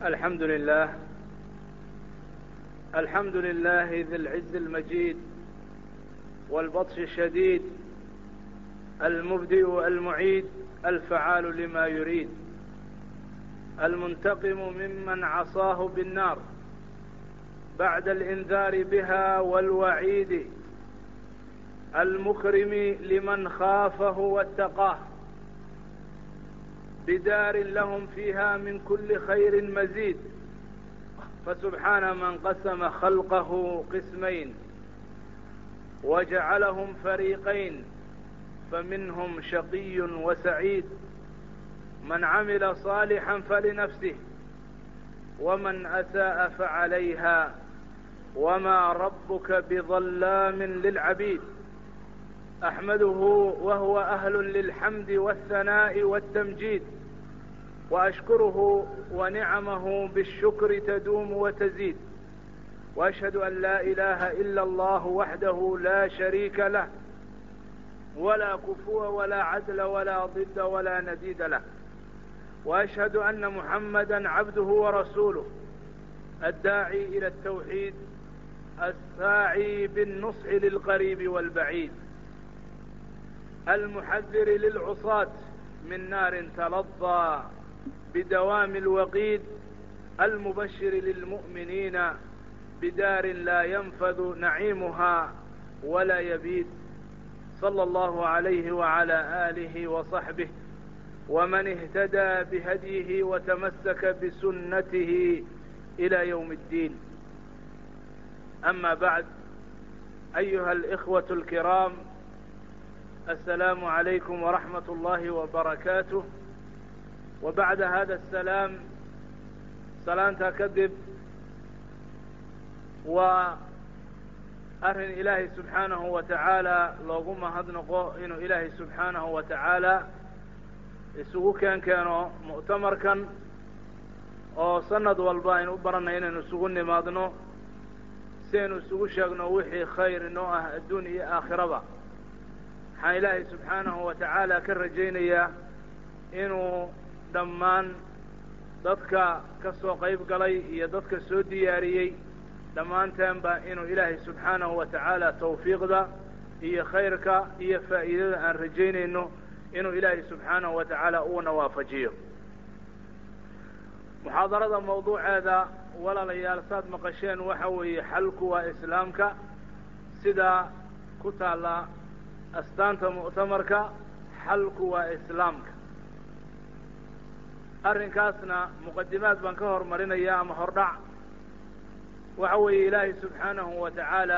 الحمد لله الحمد لله ذي العز المجيد والبطش الشديد المبدئ المعيد الفعال لما يريد المنتقم ممن عصاه بالنار بعد الانذار بها والوعيد المكرم لمن خافه واتقاه بدار لهم فيها من كل خير مزيد فسبحان من قسم خلقه قسمين وجعلهم فريقين فمنهم شقي وسعيد من عمل صالحا فلنفسه ومن اساء فعليها وما ربك بظلام للعبيد احمده وهو اهل للحمد والثناء والتمجيد واشكره ونعمه بالشكر تدوم وتزيد واشهد ان لا اله الا الله وحده لا شريك له ولا كفو ولا عدل ولا ضد ولا نديد له واشهد ان محمدا عبده ورسوله الداعي الى التوحيد الساعي بالنصح للقريب والبعيد المحذر للعصاة من نار تلظى بدوام الوقيد المبشر للمؤمنين بدار لا ينفذ نعيمها ولا يبيد صلى الله عليه وعلى آله وصحبه ومن اهتدى بهديه وتمسك بسنته إلى يوم الدين أما بعد أيها الإخوة الكرام السلام عليكم ورحمة الله وبركاته وبعد هذا السلام salaantaa kadib waa arrin ilaahay subxaanahu wa tacaala loogu mahadnaqo inuu ilaahay subxaanahu wa tacaala isugu keen keeno mu'tamarkan oo sanad walba aynu u baranay inaynu isugu nimaadno si aynu isugu sheegno wixii khayr inoo ah adduun iyo aakhiraba waxaan ilaahay subxaanahu wa tacaala ka rajaynayaa inuu dhammaan dadka ka soo qayb galay iyo dadka soo diyaariyey dhammaanteenba inuu ilaahay subxaanahu wa tacaala tawfiiqda iyo khayrka iyo faa'iidada aan rajaynayno inuu ilaahay subxaanahu wa tacaala uuna waafajiyo muxaadarada mawduuceeda walaalayaal saad maqasheen waxa weeye xalku waa islaamka sidaa ku taalla astaanta mu'tamarka xalku waa islaamka arrinkaasna muqadimaad baan ka hormarinaya ama hordhac waxa weeye ilaahay subxaanahu wa tacaala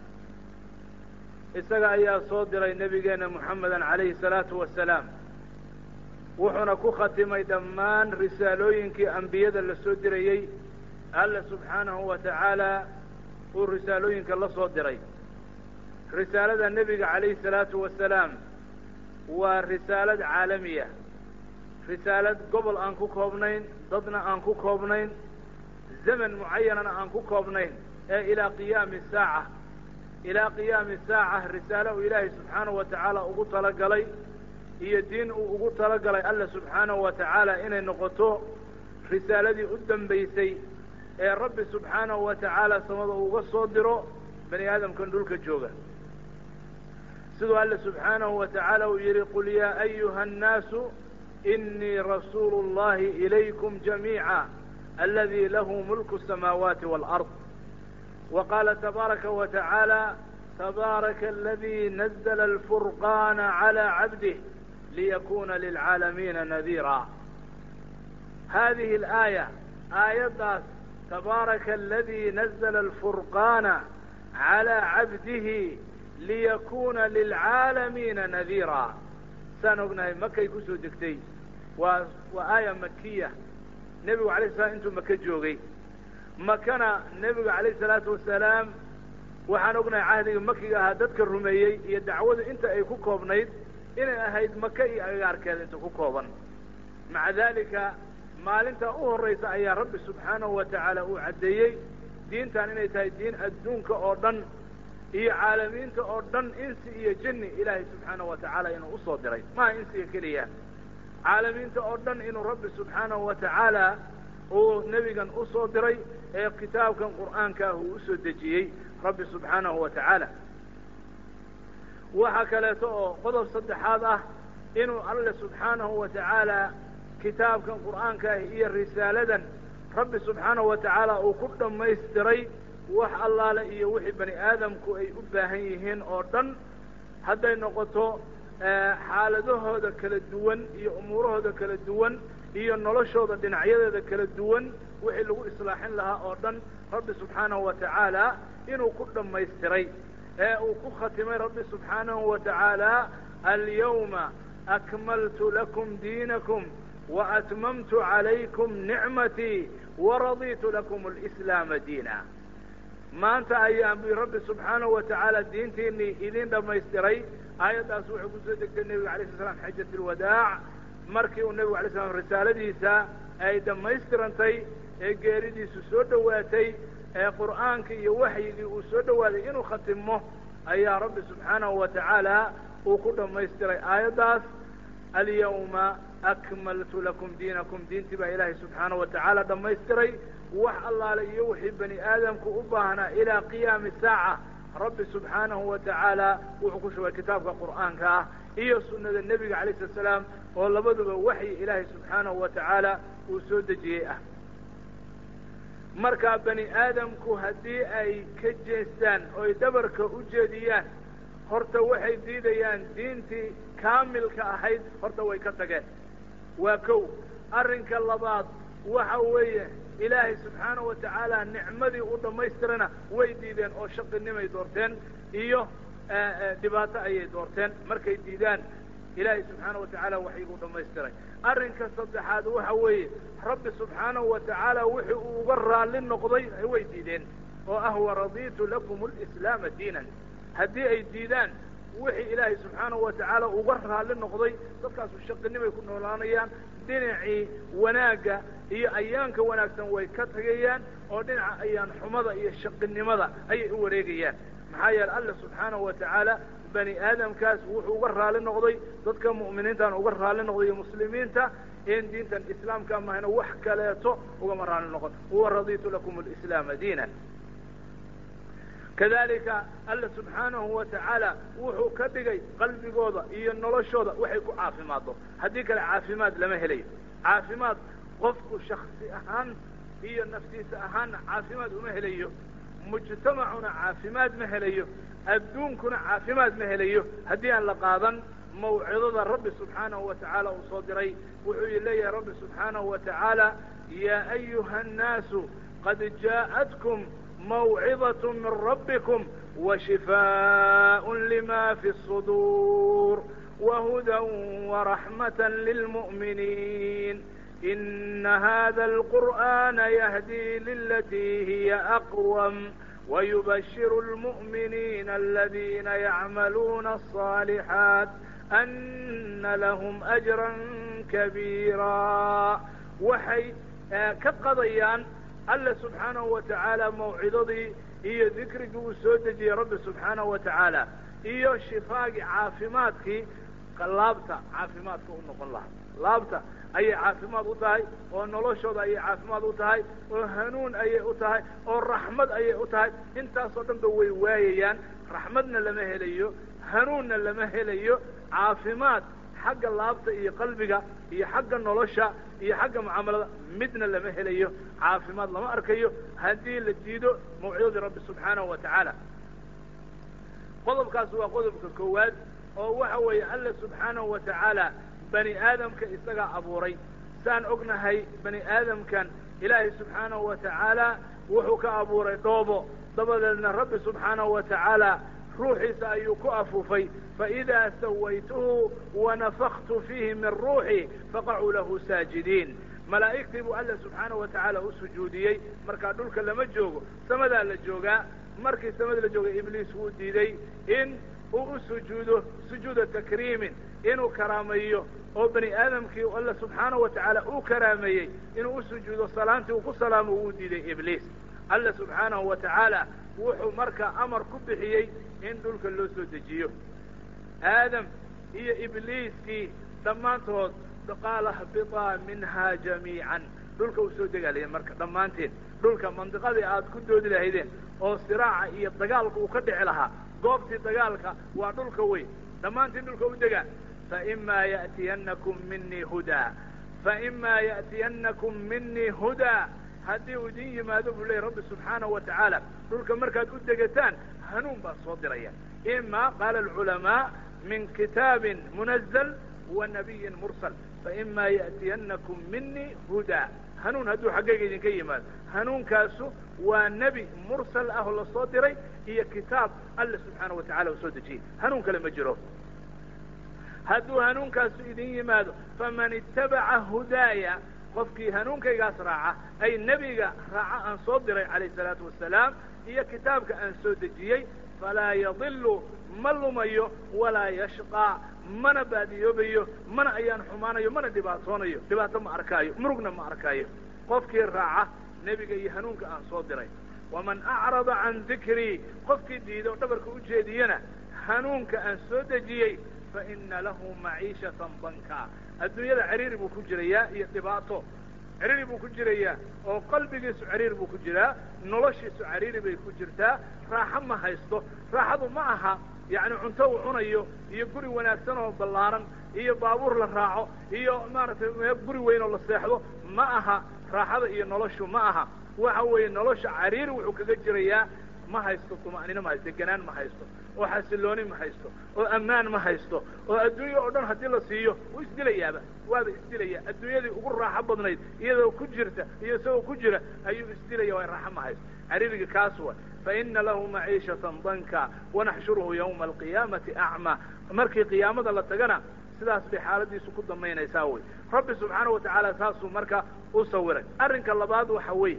isaga ayaa soo diray nebigeena moxamedan calayhi salaatu wasalaam wuxuuna ku khatimay dhammaan risaalooyinkii ambiyada la soo dirayey alla subxaanahu wa tacaala uu risaalooyinka la soo diray risaalada nebiga calayhi salaatu wasalaam waa risaalad caalamiya risaalad gobol aan ku koobnayn dadna aan ku koobnayn zaman mucayanana aan ku koobnayn ee ilaa qiyaami saaca ilaa qiyaami saaca risaalo uu ilaahay subxaanahu wa tacaala ugu talagalay iyo diin uu ugu talagalay alla subxaanahu wa tacaala inay noqoto risaaladii u dambaysay ee rabbi subxaanahu wa tacaala samada uga soo diro bani aadamkan dhulka jooga siduu alle subxaanahu wa tacaala uu yidhi qul yaa ayuha annaasu inii rasuulu اllahi ilaykum jamiica aladi lahu mulku الsamaawaati wاlأrض wa qaala tabaaraka wa tacaala tabaaraka aladi nazla alfurqana calى cabdih liyakuna lilcaalamiina nadiira hadihi اlaaya aayaddaas tabaaraka aladi nazla alfurqana calى cabdihi liyakuna lilcaalamiina nadiira saan ognahay makay kusoo degtay waa waa aaya makiya nebigu alay slam intuu maka joogay makana nebigu calayh salaatu wasalaam waxaan ognahay cahdiga makiga ahaa dadka rumeeyey iyo dacwadu inta ay ku koobnayd inay ahayd maka iyo agagaarkeeda inta ku kooban maca dalika maalintaa u horraysa ayaa rabbi subxaanahu wa tacaala uu caddeeyey diintan inay tahay diin adduunka oo dhan iyo caalamiinta oo dhan insi iyo jinni ilaahay subxaanahu wa tacaala inuu usoo diray maha insiga keliya caalamiinta oo dhan inuu rabbi subxaanahu wa tacaala uu nebigan usoo diray ee kitaabkan qur'aanka ah uu usoo dejiyey rabbi subxaanahu wa tacaala waxaa kaleeto oo qodob saddexaad ah inuu alle subxaanahu wa tacaala kitaabkan qur'aanka ah iyo risaaladan rabbi subxaanahu wa tacaala uu ku dhammaystiray wax allaale iyo wixii bani aadamku ay u baahan yihiin oo dhan hadday noqoto xaaladahooda kala duwan iyo umuurahooda kala duwan iyo noloshooda dhinacyadeeda kala duwan wixii lagu islaaxin lahaa oo dhan rabbi subxaanahu wa tacaala inuu ku dhammaystiray ee uu ku khatimay rabbi subxaanahu wa tacaala alyawma akmaltu lakum diinakum waatmamtu calaykum nicmatii waraditu lakum alislaama diina maanta ayaan bu rabbi subxaanahu wa tacaala diintiinii idin dhammaystiray aayaddaas wuxuu kusoo degtay nebiga alay sl slam xajat alwadaac markii uu nebigu alay slam risaaladiisa ay dhammaystirantay ee geeridiisu soo dhowaatay ee qur'aanka iyo waxyigii uu soo dhowaaday inuu khatimo ayaa rabbi subxaanahu wa tacaala uu ku dhammaystiray aayaddaas alyawma akmaltu lakum diinakum diintii baa ilaahay subxaanahu wa tacaala dhammaystiray wax allaale iyo wixii bani aadamku u baahnaa ilaa qiyaami saaca rabbi subxaanahu wa tacaala wuxuu ku shugay kitaabka qur'aanka ah iyo sunnada nebiga alayh slat salaam oo labaduba waxyi ilaahay subxaanahu wa tacaala uu soo dejiyey ah markaa bani aadamku haddii ay ka jeestaan oy dhabarka u jeediyaan horta waxay diidayaan diintii kaamilka ahayd horta way ka tageen waa kow arrinka labaad waxa weeye ilaahay subxaanahu wa tacaala nicmadii u dhammaystirana way diideen oo shaqinimay doorteen iyo dhibaato ayay doorteen markay diidaan ilaahay subxaanahu wa tacaala waxyiguu dhammaystiray arrinka saddexaad waxa weeye rabbi subxaanahu wa tacaala wixii uu uga raalli noqday way diideen oo ah waraditu lakum alislaama diinan haddii ay diidaan wixii ilaahay subxaanahu wa tacaala uga raalli noqday dadkaasu shaqinimay ku noolaanayaan dhinacii wanaagga iyo ayaanka wanaagsan way ka tagayaan oo dhinaca ayaan xumada iyo shaqinimada ayay u wareegayaan maxaa yeele alla subxaanahu wa tacaala bani aadamkaas wuxuu uga raalli noqday dadka mu'miniintan uga raalli noqday iyo muslimiinta in diintan islaamka mahayna wax kaleeto ugama raalli noqon huwa raditu lakum alislaama diinan kadalika alla subxaanahu wa tacaala wuxuu ka dhigay qalbigooda iyo noloshooda waxay ku caafimaaddo haddii kale caafimaad lama helayo caafimaad qofku shaksi ahaan iyo naftiisa ahaanna caafimaad uma helayo mujtamacuna caafimaad ma helayo adduunkuna caafimaad ma helayo haddii aan la qaadan mawcidada rabbi subxaanahu wa tacaala uu soo diray wuxuu leeyahay rabbi subxaanahu wa tacaala yaa ayuha annaasu qad jaa'atkum mawcidaة min rabbikum washifaaء lima fi الصuduur wahuda waraxmaة lilmuؤminiin ina hada alqur'ana yahdi lilatii hiya aqwam wayubashir اlmuؤminiina aladina yacmaluuna الصaalixaat ana lahm أjra kabiira waxay ka qadayaan alla subxaanahu wa tacaala mawcidadii iyo dikrigii uu soo dejiyey rabbi subxaanahu wa tacaala iyo shifaagii caafimaadkii laabta caafimaadka u noqon lahaa laabta ayay caafimaad u tahay oo noloshooda ayay caafimaad u tahay oo hanuun ayay u tahay oo raxmad ayay u tahay intaasoo dhan ba way waayayaan raxmadna lama helayo hanuunna lama helayo caafimaad xagga laabta iyo qalbiga iyo xagga nolosha iyo xagga mucaamalada midna lama helayo caafimaad lama arkayo haddii la diido mawcidadii rabbi subxaanahu wa tacaala qodobkaas waa qodobka koowaad oo waxa weeye alla subxaanahu wa tacaala bani aadamka isagaa abuuray saan ognahay bani aadamkan ilaahay subxaanahu wa tacaala wuxuu ka abuuray dhoobo dabadeedna rabbi subxaanahu wa tacaala ruuxiisa ayuu ku afuufay faidaa sawaytuhu wanafaktu fiihi min ruuxi faqacuu lahu saajidiin malaa'igtii buu alla subxaanahu wa tacaala u sujuudiyey markaa dhulka lama joogo samadaa la joogaa markii samada la joogay ibliis wuu diiday in uu u sujuudo sujuuda takriimin inuu karaameeyo oo bani aadamkii alla subxaanahu wa tacaala uu karaameeyey inuu u sujuudo salaantii uu ku salaamo wuu diiday ibliis alla subxaanahu wa tacaala wuxuu markaa amar ku bixiyey in dhulka loo soo dejiyo aadam iyo ibliiskii dhammaantood qaala hbiطaa minha jamiican dhulka u soo degaalaya marka dhammaanteen dhulka mandiqadii aad ku doodi lahaydeen oo siraaca iyo dagaalka uu ka dhici lahaa goobtii dagaalka waa dhulka weyn dhammaantiin dhulka u degaa faimaa ya'tiyanakum minii hudaa faimaa ya'tiyanakum minii hudaa haddii uu idin yimaado buu leeyay rabbi subxaanahu wa tacaala dhulka markaad u degataan hanuun baa soo diraya ima qaala alculamaa min kitaabin munazl wa nabiyin mursal faima ya'tiyanakum minii hudaa hanuun hadduu xaggayga idinka yimaado hanuunkaasu waa nebi mursal ah oo lasoo diray iyo kitaab alle subxaanahu wa tacala uu soo dejiyey hanuun kale ma jiro hadduu hanuunkaasu idin yimaado faman itabaca hudaaya qofkii hanuunkaygaas raaca ay nebiga raaca aan soo diray calayh salaatu wasalaam iyo kitaabka aan soo dejiyey falaa yadilu ma lumayo walaa yashqaa mana baadiyoobayo mana ayaan xumaanayo mana dhibaatoonayo dhibaato ma arkaayo murugna ma arkaayo qofkii raaca nebiga iyo hanuunka aan soo diray waman acrada can dikrii qofkii diida oo dhabarka u jeediyana hanuunka aan soo dejiyey faina lahu maciishatan danka adduunyada ciriiri buu ku jirayaa iyo dhibaato ciriiri buu ku jirayaa oo qalbigiisu ciriir buu ku jiraa noloshiisu ciriiri bay ku jirtaa raaxo ma haysto raaxadu ma aha yacni cunto uu cunayo iyo guri wanaagsan oo ballaaran iyo baabuur la raaco iyo maaragtay guri weyn oo la seexdo ma aha raaxada iyo noloshu ma aha waxa weeye nolosha cariiri wuxuu kaga jirayaa ma haysto tuma'nino ma haysto deganaan ma haysto oo xasilooni ma haysto oo ammaan ma haysto oo adduunya oo dhan haddii la siiyo wuu isdilayaaba waaba isdilaya adduunyadii ugu raaxo badnayd iyadoo ku jirta iyo isagoo ku jira ayuu isdilaya waa raaxo ma haysto cariiriga kaas wa faina lahu maciishatan danka wanaxshuruhu yawma alqiyaamati acmaa markii qiyaamada la tagana sidaas bay xaaladiisu ku damaynaysaa wey rabbi subxaana wa tacaala saasuu marka u sawiray arrinka labaad waxa weeye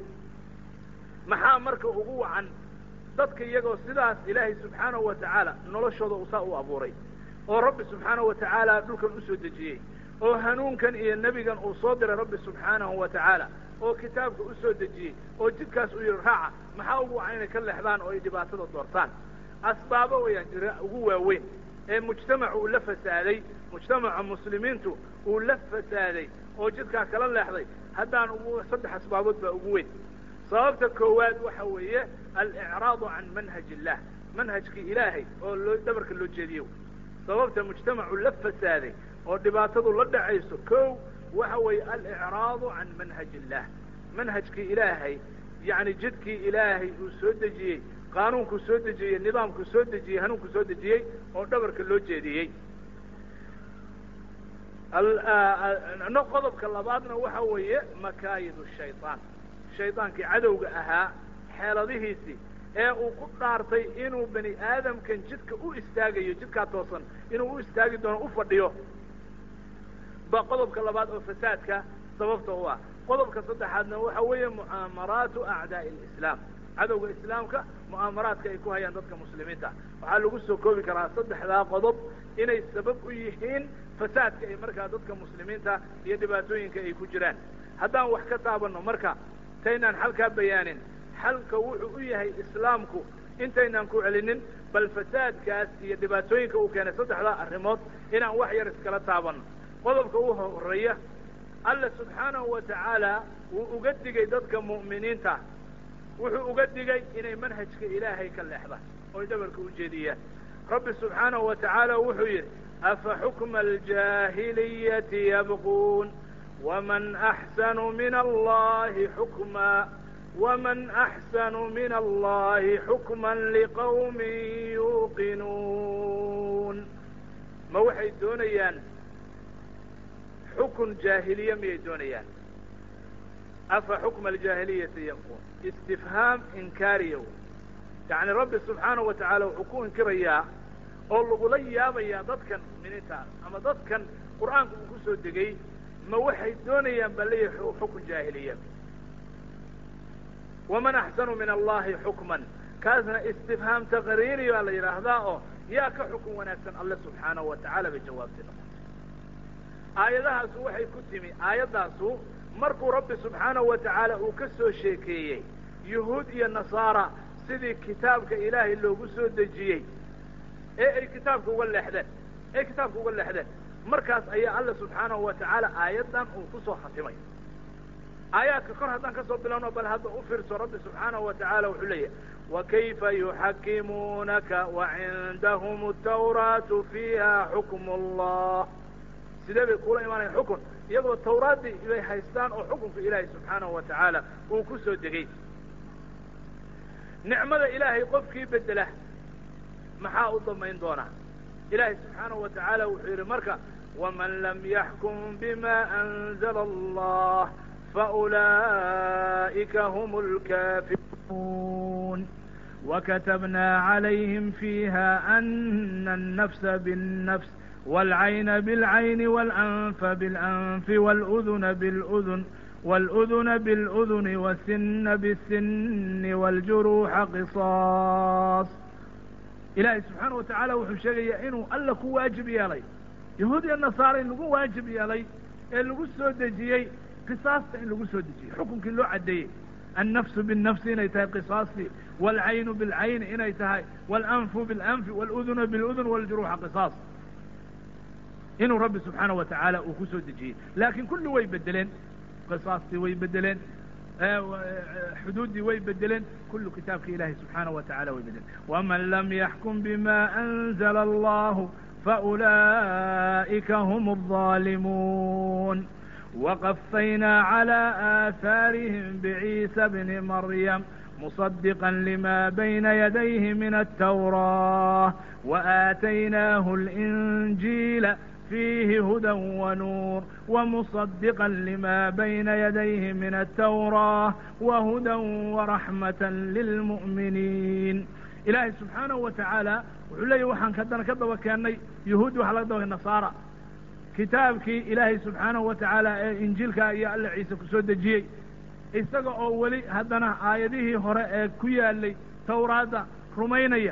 maxaa marka ugu wacan dadka iyagoo sidaas ilaahay subxaanahu wa tacaala noloshooda usaa u abuuray oo rabbi subxaanahu wa tacaala dhulkan usoo dejiyey oo hanuunkan iyo nebigan uu soo diray rabbi subxaanahu wa tacaala oo kitaabka usoo dejiyey oo jidkaas u yihi raaca maxaa ugu wacan inay ka leexdaan oo ay dhibaatada doortaan asbaabo wayaan jira ugu waaweyn ee mujtamacu uu la fasaaday mujtamaca muslimiintu uu la fasaaday oo jidkaa kala leexday haddaan ugu saddex asbaabood baa ugu weyn sababta koowaad waxa weeye alicraadu can manhaj illah manhajkii ilaahay oo loo dhabarka loo jeediyo sababta mujtamacu la fasaaday oo dhibaatadu la dhacayso ko waxa weeye alicraadu can manhaj illah manhajkii ilaahay yacni jidkii ilaahay uu soo dejiyey qaanuunkuu soo dejiyey nidaamkuu soo dejiyey hanuunkuu soo dejiyey oo dhabarka loo jeediyey no qodobka labaadna waxa weeye makaayid shayطaan shaydaankii cadowga ahaa xeeladihiisii ee uu ku dhaartay inuu bani aadamkan jidka u istaagayo jidkaa toosan inuu u istaagi doono u fadhiyo ba qodobka labaad oo fasaadka sababta u ah qodobka saddexaadna waxa weeye mu'aamaraatu acdaa'i alislaam cadowga islaamka mu'aamaraadka ay ku hayaan dadka muslimiinta waxaa lagu soo koobi karaa saddexdaa qodob inay sabab u yihiin fasaadka ay markaa dadka muslimiinta iyo dhibaatooyinka ay ku jiraan haddaan wax ka taabanno marka intaynaan xalkaa bayaanin xalka wuxuu u yahay islaamku intaynaan ku celinin bal fasaadkaas iyo dhibaatooyinka uu keenay saddexdaa arrimood inaan wax yar iskala taabanno qodobka u horeeya alla subxaanahu wa tacaala wuu uga digay dadka mu'miniinta wuxuu uga digay inay manhajka ilaahay ka leexdaan oy dhabarka u jeediyaan rabbi subxaanahu wa tacaala wuxuu yidhi afa xukma aljaahiliyati yabquun wman axsanu min allahi xukma wman axsanu min allahi xukma liqawmi yuuqinuun ma waxay doonayaan xukun jaahiliye miyay doonayaan afa xukma aljaahiliyati yabquun istifhaam inkaariya yani rabbi subxaanahu wa tacaala wuxuu ku inkirayaa oo lagula yaabayaa dadkan muminiinta ama dadkan qur'aanka uu ku soo degay ma waxay doonayaan ba leeyahay xukun jaahiliya waman axsanu min allahi xukman kaasna istifhaam taqriiri baa la yidhaahdaa oo yaa ka xukun wanaagsan alle subxaanahu wa tacaala bay jawaabtay noqotay aayadahaasu waxay ku timi aayaddaasu markuu rabbi subxaanahu wa tacaala uu ka soo sheekeeyey yuhuud iyo nasaara sidii kitaabka ilaahay loogu soo dejiyey ee ay kitaabka uga leexdeen ee kitaabka uga leexdeen markaas ayaa alla subxaanahu wa tacaala aayaddan uu ku soo khatimay aayaadka kor haddaan ka soo bilowno bal hadda u fiirso rabbi subxaanahu wa tacaala wuxuu leeyahay wakayfa yuxakimuunaka wacindahum atawraatu fiiha xukmu allah sidee bay kula imaanayan xukun iyagoo tawraaddii bay haystaan oo xukunka ilaahay subxaanahu wa tacaala uu ku soo degay nicmada ilaahay qofkii bedela maxaa u damayn doonaa ilaahay subxaanahu wa tacaala wuxuu yidhi marka waman lam yaxkum bima anzala allah faulaa'ika hum lkaafiruun وكتبنا عليهم فيها أن النفس بالنفس والعين بالعين والأنف بالأنف والأذن بالأذن والأذن بالأذن والسن بالسن والجروح قصاص ilaahay subxaana wa tacaala wuxuu sheegayaa inuu alla ku waajib yeelay yahuud iyo nasaara in lagu waajib yeelay ee lagu soo dejiyey qisaasta in lagu soo dejiyey xukunkii loo caddeeyey annafsu binnafsi inay tahay qisaastii waalcaynu bilcayni inay tahay waalanfu bilanfi waaluduna biludun waljuruuxa qisaas inuu rabbi subxaana wa tacaala uu ku soo dejiyey laakiin kulli way bedeleen qisaastii way bedeleen xuduuddii way bedeleen kullu kitaabka ilahi subxaanaه wa tacala way bedeleen waman lam yaxkum bima anzla allahu faulaئika hm الظalimuun وqفayna عlى آثاarihim bعيسى bni maryam مصدقا لma byna yadayh min التwراة وآتynah الإنجيل فيه هدى ونور ومصدقا لما بين يديه من التوراة وهدى ورحمة للمؤمنين ilaahay subxaanahu wa tacaala wuxuu leeyahy waxaan haddana ka daba keennay yahuudi waxa laga daba nasaara kitaabkii ilaahay subxaanahu wa tacaala ee injiilka iyo alla ciise ku soo dejiyey isaga oo weli haddana aayadihii hore ee ku yaalay tawraadda rumaynaya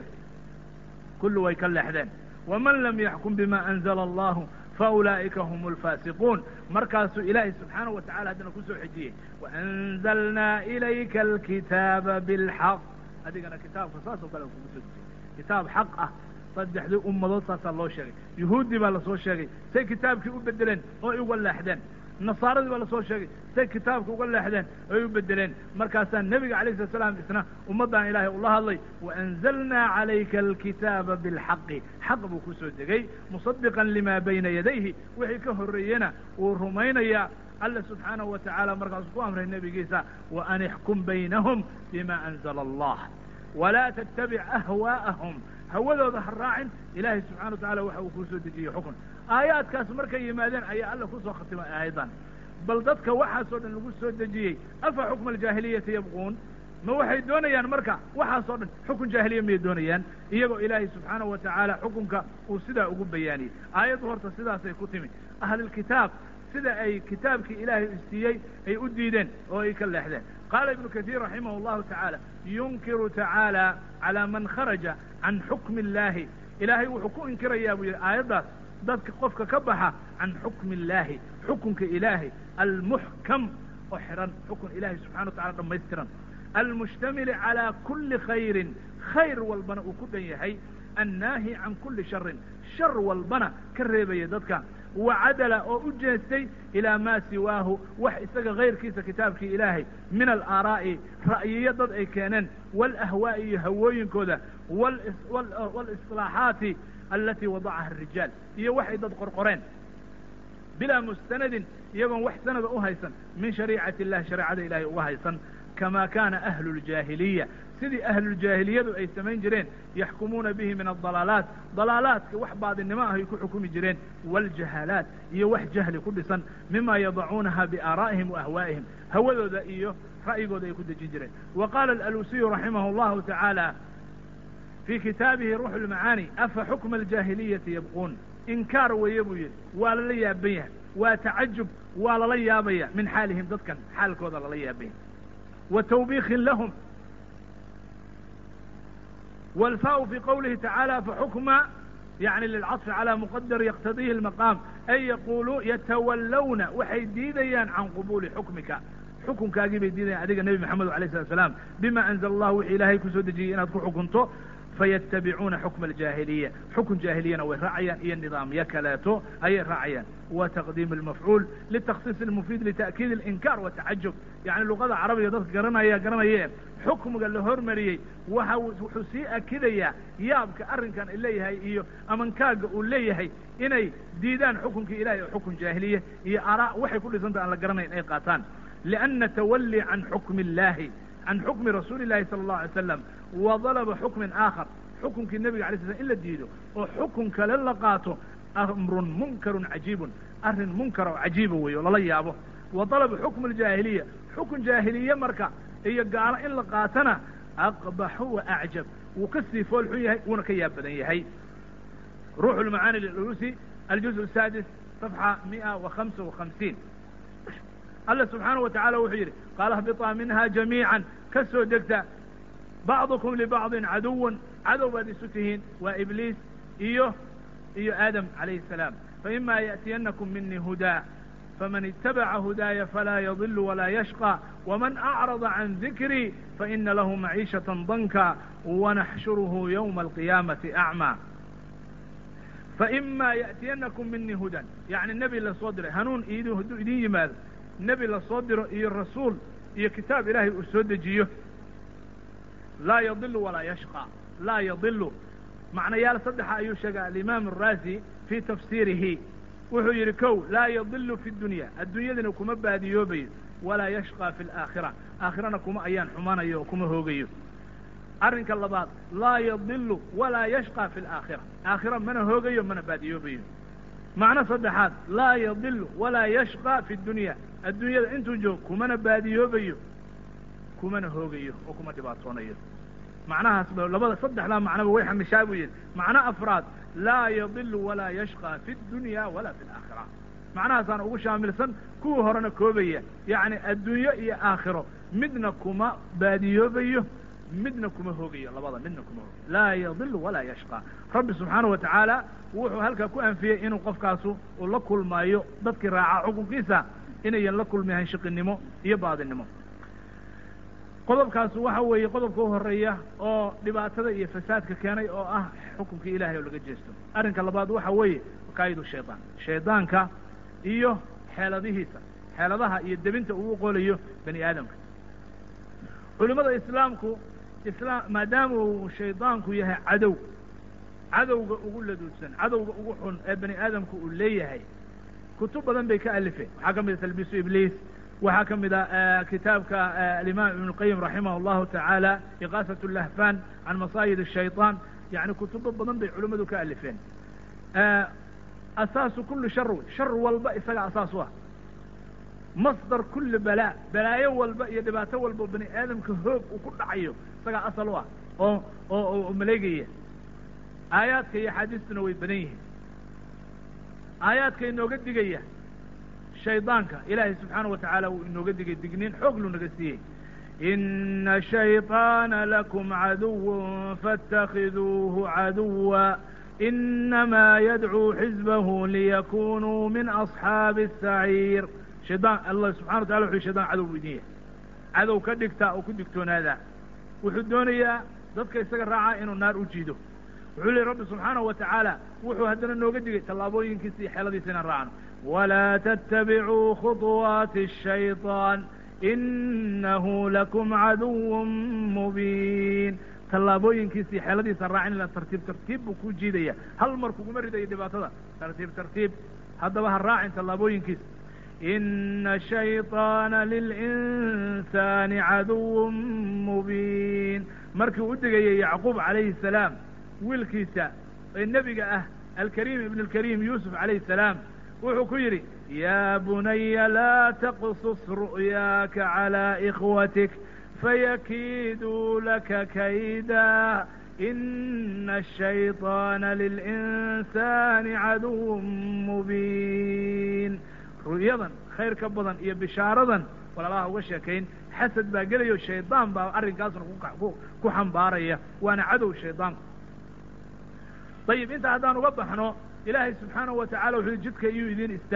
kullu way ka leexdeen waman lam yaxkum bima anzla allahu faulaa'ika hum alfaasiquun markaasuu ilaahay subxaanahu wa tacala haddana kusoo xejiyey waanzalnaa ilayka alkitaaba bilxaq adigana kitaabka saas oo kale kugu soo dejiyey kitaab xaq ah saddexdii ummadood saasaa loo sheegay yuhuuddii baa lasoo sheegay say kitaabkii u bedeleen oo ay uga leexdeen nasaaradii baa lasoo sheegay say kitaabka uga leexdeen oo ay u bedeleen markaasaa nebiga alayh slat slam isna ummaddan ilaahay ula hadlay waanzalnaa calayka alkitaaba bilxaqi xaq buu kusoo degay musadiqan lima bayna yadayhi wixii ka horreeyena wuu rumaynayaa alla subxaanahu wa tacaala markaasuu ku amray nebigiisa waan ixkum baynahum bima anzla allah walaa tattabic ahwaa'ahum hawadooda ha raacin ilaahay subxana wa tacala waxa uu kuu soo dejiyey xukun aayaadkaas markay yimaadeen ayaa alla kusoo khatimay aayaddan bal dadka waxaasoo dhan lagu soo dejiyey afa xukma aljaahiliyati yabquun ma waxay doonayaan marka waxaasoo dhan xukun jaahiliya miyay doonayaan iyagoo ilaahay subxaanahu wa tacaala xukunka uu sidaa ugu bayaaniyey aayaddu horta sidaasay ku timi ahlilkitaab sida ay kitaabkii ilaahay siiyey ay u diideen oo ay ka leexdeen qaala ibnu katiir raximah allahu tacaala yunkiru tacaala calaa man kharaja can xukmi illahi ilaahay wuxuu ku inkirayaa buu yidhi aayaddaas dadka qofka ka baxa can xukmi illaahi xukunka ilaahay almuxkam oo xihan xukun ilahay subxana wa tacala dhamaystiran almushtamili calaa kuli khayrin khayr walbana uu ku dhan yahay annaahi can kuli sharin shar walbana ka reebaya dadka wacadala oo u jeestay ilaa maa siwaahu wax isaga kayrkiisa kitaabkii ilaahay min alaaraa'i ra'yiyo dad ay keeneen waalahwaa'i iyo hawooyinkooda walislaaxaati alatii wadacaha arijaal iyo waxay dad qorqoreen bilaa mustanadin iyagoon wax sanada u haysan min shariicati illahi shareecada ilahay uga haysan kama kana ahlu ljaahiliya sidii ahluljaahiliyadu ay samayn jireen yaxkumuuna bihi min adalaalaat dalaalaadka wax baadinimo ah ay ku xukumi jireen wاljahaalaat iyo wax jahli ku dhisan mima yadacuunaha biaaraa'ihim waahwaa'ihim hawadooda iyo ra'yigooda ay ku dejin jireen wa qala alalusiyu raximah اllahu tacaala fii kitaabihi ruux lmacaani afa xukma aljaahiliyati yabquun inkaar weeye buu yidhi waa lala yaaban yahay waa tacajub waa lala yaabaya min xaalihim dadkan xaalkooda lala yaabanya wa tawbiikin lahum والفاء في قوله تعالى فحكم يعني للعطف على مقدر يقتضيه المقام أي يقولوا يتولون waxay diidayaan can qبول xukمika xukunkaagii bay diidayaan adiga نبي محamed عليه الصلa سلام بma أنزل الله wixi ilaahay kusoo dejiyey inaad ku xukunto fayatabicuuna xukma aljaahiliya xukun jaahiliyana way raacayaan iyo nidaamyo kaleeto ayay raacayaan wa taqdiim almafcuul litakhsiis almufiid lita'kiid alinkaar watacajub yani luqada carabiga dadka garanaya garanayee xukmiga la hormariyey waxa wuxuu sii akidayaa yaabka arrinkan leeyahay iyo amankaaga uu leeyahay inay diidaan xukunkii ilahay oo xukun jaahiliya iyo araa waxay ku dhisanta aan la garanayn ay qaataan lianna tawalli can xukmi illahi can xukmi rasuuli illahi sala allahu alay slam wa dalaba xukmin aakhar xukunkii nebiga alay sl slam in la diido oo xukun kale la qaato amrun munkarun cajiibun arrin munkara oo cajiiba weeye oo lala yaabo wa dalaba xukmu aljaahiliya xukun jaahiliye marka iyo gaalo in la qaatana aqbaxu wa acjab wuu ka sii foolxun yahay wuuna ka yaab badan yahay ruuxu lmacaani lilusi aljuz saadis صفحة مئة وخمسة وخمسين الله سبحانه وتعالى wuxuu yidhi قال اهبطا منها جميعا ka soo degta بعضكم لبعض عدو cadow baad isu tihiin waa إبليس iyo iyo آdم عليه السلام فإما يأتينكم مني هدى فمن اتبع هداي فلا يضل ولا يشقى ومن أعرض عن ذكري فإن له معيشة ضنكا ونحشره يوم القيامة أعمى فإما يأتينكم مني هدى يعني النبي lasoo diray hanuun id hadduu idin yimaado nebi lasoo diro iyo rasuul iyo kitaab ilaahay uu soo dejiyo laa yadilu walaa yashqى laa yadilu macnayaal saddexa ayuu sheegay alimaam الraasi fii tafsiirihi wuxuu yidhi kow laa yadilu fi dunya adduunyadina kuma baadiyoobayo walaa yashqى fi اlaakhira aakhirana kuma ayaan xumanayo oo kuma hoogayo arrinka labaad laa yadilu walaa yashqى fi اlaakhira aakhira mana hoogayo mana baadiyoobayo macno saddexaad laa yadilu walaa yashqى fi dunya adduunyada intuu joog kumana baadiyoobayo kumana hoogayo oo kuma dhibaatoonayo macnahaas ba labada saddexdaa macnoba way xamishaa buu yidhi macno afraad laa yadilu walaa yashqى fi اdunya wala fi اlaakhira macnahaasaan ugu shaamilsan kuwii horena koobaya yacni adduunyo iyo aakhiro midna kuma baadiyoobayo midna kuma hoogayo labada midna kuma hoogayo laa yadilu walaa yashqى rabbi subxaanaه wa tacaala wuxuu halkaa ku anfiyey inuu qofkaasu uu la kulmaayo dadkii raacaa xukunkiisa inayan la kulmayahan shiqinimo iyo baadinimo qodobkaasu waxa weeye qodobka u horeeya oo dhibaatada iyo fasaadka keenay oo ah xukunkii ilahay oo laga jeesto arrinka labaad waxa weeye makaayidu shaydaan shaydaanka iyo xeeladihiisa xeeladaha iyo debinta uu u qolayo bani aadamka culimada islaamku islaam maadaama uu shaydaanku yahay cadow cadowga ugu laduudsan cadowga ugu xun ee bani aadamku uu leeyahay kutub badan bay ka alifeen waxaa ka mid a talbiisu ibliis waxaa ka mid a kitaabka alimaam ibn اlqayim raximah اllahu tacaala iqaasat اlahfan can masaayid الshayطaan yani kutubo badan bay culimmadu ka alifeen asaasu kuli shar wey shar walba isaga asaas u ah masdar kuli balaa balaayo walba iyo dhibaato walba bani aadamka hoog uu ku dhacayo isagaa asal u ah oo oo oo maleegaya aayaadka iyo axaadiistuna way badan yihiin aayaadka inooga digaya shaydaanka ilaahay subxaana wa tacaala wuu inooga digay digniin xoog lu naga siiyey ina shayطaana lakum caduw faاtakiduuhu caduwa inama yadcuu xizbahu liyakunuu min asxaabi الsaciir shaydaan allah subxana wa tacala wuxu shaydan cadow bu idin yahay cadow ka dhigta oo ku digtoonaadaa wuxuu doonayaa dadka isaga raacaa inuu naar u jiido wuxuu lehi rabbi subxaanahu wa tacaala wuxuu haddana nooga digay tallaabooyinkiisa iyo xeeladiisa inaan raacno walaa tattabicuu khuطuwaati الshayطaan inahu lakum caduw mubiin tallaabooyinkiisa iyo xeeladiisa raacin ila tartiib tartiib buu ku jiidaya hal mar kuguma ridayo dhibaatada tartiib tartiib haddaba ha raacin tallaabooyinkiisa ina shayطaana lilinsaani caduw mubiin markii u digayay yacquub calayhi الsalaam wiilkiisa ee nebiga ah alkariim ibn اlkariim yuusuf calayhi الsalaam wuxuu ku yidhi ya bunaya laa taqsus ru'yaaka calى ikhwatik fayakiiduu laka kayda ina الshayطaana lilinsaani caduw mubiin ru'yadan khayr ka badan iyo bishaaradan walaalaha uga sheekayn xasad baa gelayo shaydaan baa arrinkaasna ku xambaaraya waana cadow shaydaanku dayib inta haddaan uga baxno ilaahay subxaanahu wa tacala wuxuu jidka iyuu idin istaagin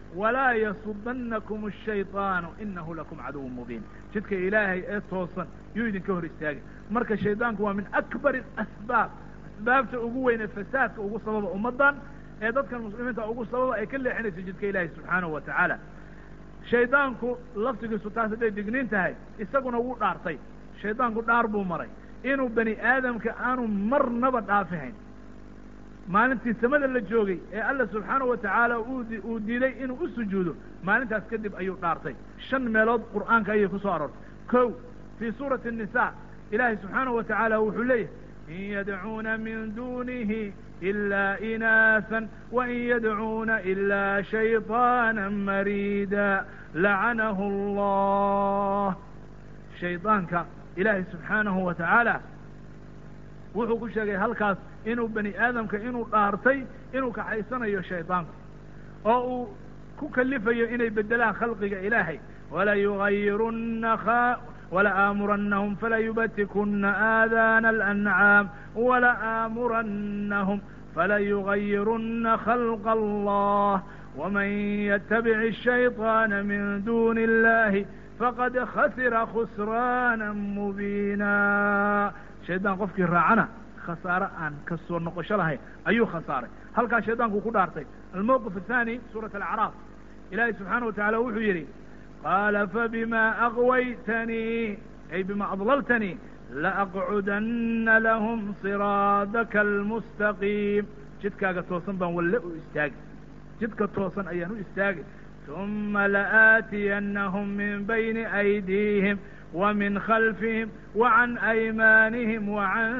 walaa yasudanakum ashayطaanu inahu lakum caduwun mubiin jidka ilaahay ee toosan yuu idinka hor istaagay marka shaydaanku waa min akbari asbaab asbaabta ugu weyn ee fasaadka ugu sababa ummaddan ee dadkan muslimiinta ugu sababa ay ka leexinayso jidka ilaahay subxaanahu wa tacaala shaydaanku laftigiisu taas hadday digniin tahay isaguna wuu dhaartay shaydaanku dhaar buu maray inuu bani aadamka aanu marnaba dhaafihayn maalintii samada la joogay ee alla subxaanahu wa tacaala uu diiday inuu u sujuudo maalintaas kadib ayuu dhaartay shan meelood qur'aanka ayay ku soo aroortay kow fii suurati الnisa ilaahay subxaanahu wa tacaala wuxuu leeyahay in yadcuuna min dunihi ilaa inaasan wain yadcuuna ilaa shayطaana mariida lacanahu allah shaydaanka ilaahay subxaanahu wa tacaala wuxuu ku sheegay halkaas inuu bani aadamka inuu dhaartay inuu kaxaysanayo shaydaanku oo uu ku kalifayo inay bedelaan khalqiga ilaahay wala yugayirunna wala aamurannahum fala yubatikuna aadaana alancaam wala aamurannahum fala yugayirunna khalqa allah waman yatabic الshayطaana min duni اllahi faqad khasira khusraana mubiina shaydaan qofkii raacana khasaare aan ka soo noqosho lahayn ayuu khasaaray halkaa shaydaanku ku dhaartay almowqif athani suurat alacraaf ilaahay subxaana wa tacala wuxuu yidhi qaala fabima agwaytanii ay bima adlaltanii laaqcudana lahum siraadaka almustaqiim jidkaaga toosan baan walle u istaagay jidka toosan ayaan u istaagay uma laaatiyannahum min bayni aydiihim ومن خلفهم وعن أيمانهم وعن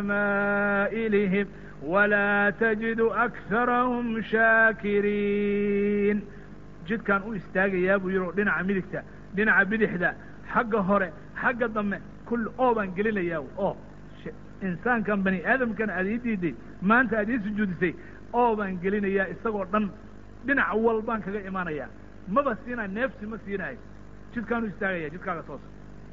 شمائلهم ولا تجد أكثرهم شاكرين jidkaan u istaagayaa buu yidhi dhinaca midigta dhinaca bidixda xagga hore xagga dambe kulli oo baan gelinayaa oo insaankan bani aadamkan aad ii diiday maanta aad ii sujuudisay oo baan gelinayaa isagoo dhan dhinac walbaan kaga imaanayaa maba siinaa neefsi ma siinayo jidkaan u istaagaya jidkaaga toosa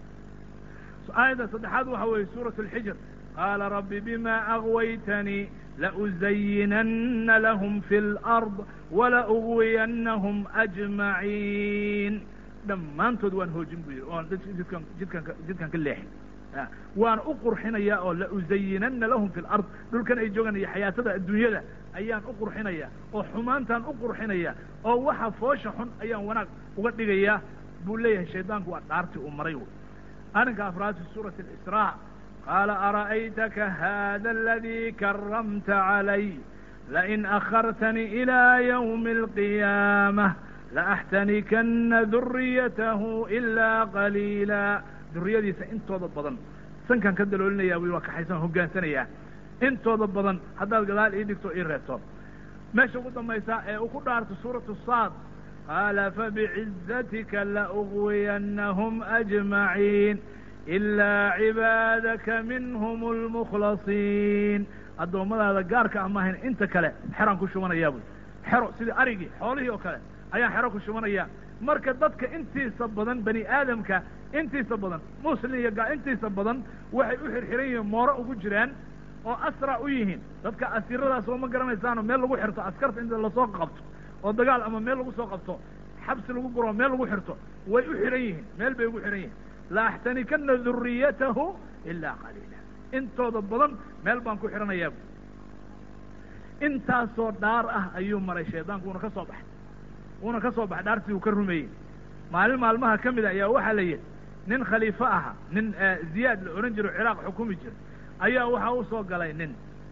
aayadda saddexaad waxa weeye suuraة الxijr qaala rabbi bima agwaytanii lauzayinana lahm fi اlأrض walaugwiyannahum ajmaciin dhammaantood waan hoojin bu yidhi oon jidkan jidkan jidkan ka leexin waan u qurxinayaa oo lauzayinana lahum fi اlأrض dhulkan ay joogaan iyo xayaatada adduunyada ayaan u qurxinaya oo xumaantaan u qurxinaya oo waxa foosha xun ayaan wanaag uga dhigayaa buu leeyahay shaydaanku waa dhaartii uu maray arrinka afraad fi suurati اlisraa qaala ara'aytaka hada aladii karamta calay lain akhartanii ilaa ywmi اlqiyaamah laaxtanikana duriyatahu ilaa qaliila duriyadiisa intooda badan sankaan ka daloolinaya bu waa kaxaysan hogaansanayaa intooda badan haddaad gadaal ii dhigto ii reebto meesha ugu dambaysa ee uu ku dhaarto suuratu saad qaala fabicizatika laugwiyannahum ajmaciin ilaa cibaadaka minhum اlmukhlasiin addoommadaada gaarka amahayn inta kale xeraan ku shubanayaa buy xero sidii arigii xoolihii oo kale ayaan xero ku shubanaya marka dadka intiisa badan bani aadamka intiisa badan muslim iyo gaa intiisa badan waxay u xirxiran yihiin mooro ugu jiraan oo asra u yihiin dadka asiiradaas oo ma garanaysaano meel lagu xirto askarta inta lasoo qabto oo dagaal ama meel lagu soo qabto xabsi lagu guro meel lagu xirto way u xihan yihiin meel bay ugu xihan yihiin laaxtanikana duriyatahu ilaa qaliila intooda badan meel baan ku xihanayaa bu intaasoo dhaar ah ayuu maray shaydaanku uuna ka soo baxay uuna ka soo baxay dhaartii uu ka rumeeyey maalin maalmaha ka mid a ayaa waxaa la yidhi nin khaliifo aha nin ziyaad la odhan jiro ciraaq xukumi jira ayaa waxaa u soo galay nin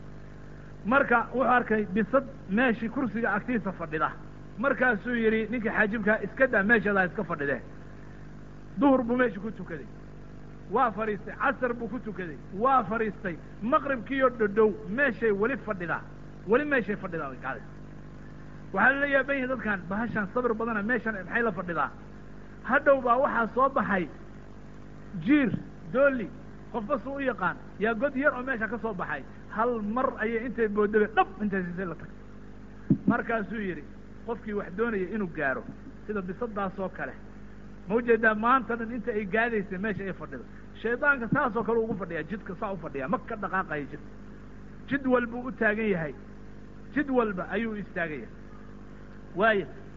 marka wuxuu arkay bisad meeshii kursiga agtiisa fadhida markaasuu yidhi ninkii xaajibkaa iska daa meeshadaa iska fadhidee duhur buu meesha ku tukaday waa fadhiistay casar buu ku tukaday waa fadhiistay maqribkiiyo dhodhow meeshay weli fadhidaa weli meeshay fadhidaa way kacday waxaa lala yaaban yahi dadkan bahashan sabir badana meeshan maxay la fadhidaa hadhow baa waxaa soo baxay jiir dooli qofba suu u yaqaan yaa god yar oo meesha ka soo baxay hal mar ayay intay boodabe dhab intay siisay la tagtay markaasuu yidhi qofkii wax doonaya inuu gaaro sida bisadaasoo kale ma ujeedaa maanta dhan inta ay gaadaysa meesha ay fadhido shaydaanka saasoo kale ugu fadhiyaa jidka saa u fadhiyaa ma ka dhaqaaqaya jidka jid walbuu u taagan yahay jid walba ayuu istaagan yahay waayo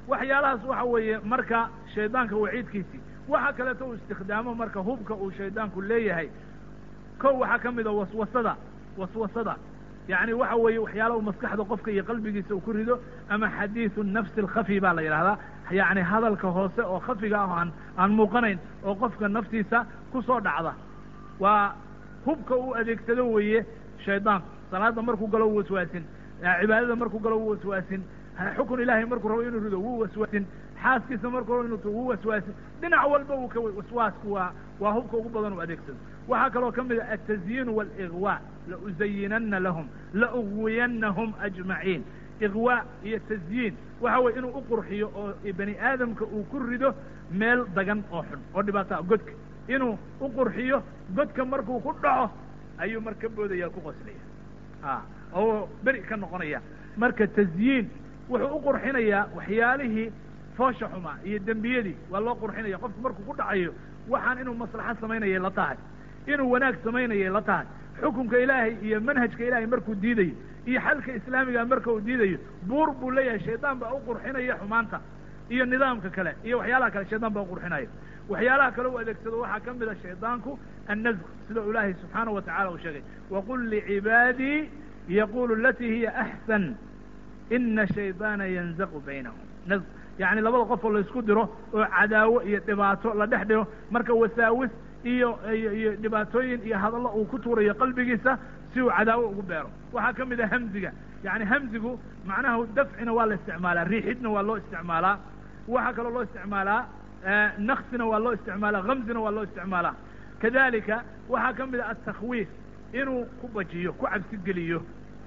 waxyaalahaas waxa weeye marka shaydaanka waciidkiisii waxa kaleeto uu istikhdaamo marka hubka uu shaydaanku leeyahay kow waxaa ka mid a waswasada waswasada yacni waxa weeye waxyaalaha maskaxda qofka iyo qalbigiisa uu ku rido ama xadiidu nafsi alkhafi baa la yidhahdaa yacni hadalka hoose oo khafiga ah oo aan aan muuqanayn oo qofka naftiisa ku soo dhacda waa hubka uu adeegsado weeye shaydaanku salaada markuu galo wuu waswaasin cibaadada markuu galo wuu waswaasin xukun ilaahay markuu rabo inuu rido wuu waswaasin xaaskiisa markuu rabo inuu wuu waswaasin dhinac walba uu ka waswaasku waa waa hubka ugu badan uu adeegsado waxaa kaloo ka mid a altazyiin waaliغwa lauzayinana lahum laugwiyanahum ajmaciin iغwa iyo tazyiin waxa weye inuu uqurxiyo oo bani aadamka uu ku rido meel dagan oo xun oo dhibaataa godka inuu uqurxiyo godka markuu ku dhaco ayuu mar ka boodaya ku qoslaya a oo beri ka noqonaya marka tazyiin wuxuu uqurxinayaa waxyaalihii foosha xumaa iyo dembiyadii waa loo qurxinaya qofku markuu ku dhacayo waxaan inuu maslaxad samaynayay la tahay inuu wanaag samaynayay la tahay xukunka ilaahay iyo manhajka ilaahay markuu diidayo iyo xalka islaamiga marka uu diidayo buur buu leeyahay shaydaan baa uqurxinaya xumaanta iyo nidaamka kale iyo waxyaalaha kale shaydaan baa uqurxinaya waxyaalaha kale u adeegsado waxaa ka mid a shaydaanku annazq sida ilaahay subxaana wa tacala uu sheegay waqul licibaadii yaqulu alatii hiya axsan ina shaydaana yanzaqu baynahum naz yacni labada qof oo laysku diro oo cadaawo iyo dhibaato la dhex dhigo marka wasaawis iyo iyo iyo dhibaatooyin iyo hadallo uu ku tuurayo qalbigiisa si uu cadaawo ugu beero waxaa ka mid a hamziga yani hamzigu macnaha dafcina waa la isticmaalaa riixidna waa loo isticmaalaa waxaa kaloo loo isticmaalaa naksina waa loo isticmaalaa hamzina waa loo isticmaalaa kadalika waxaa ka mid a atakwiif inuu ku bajiyo ku cabsi geliyo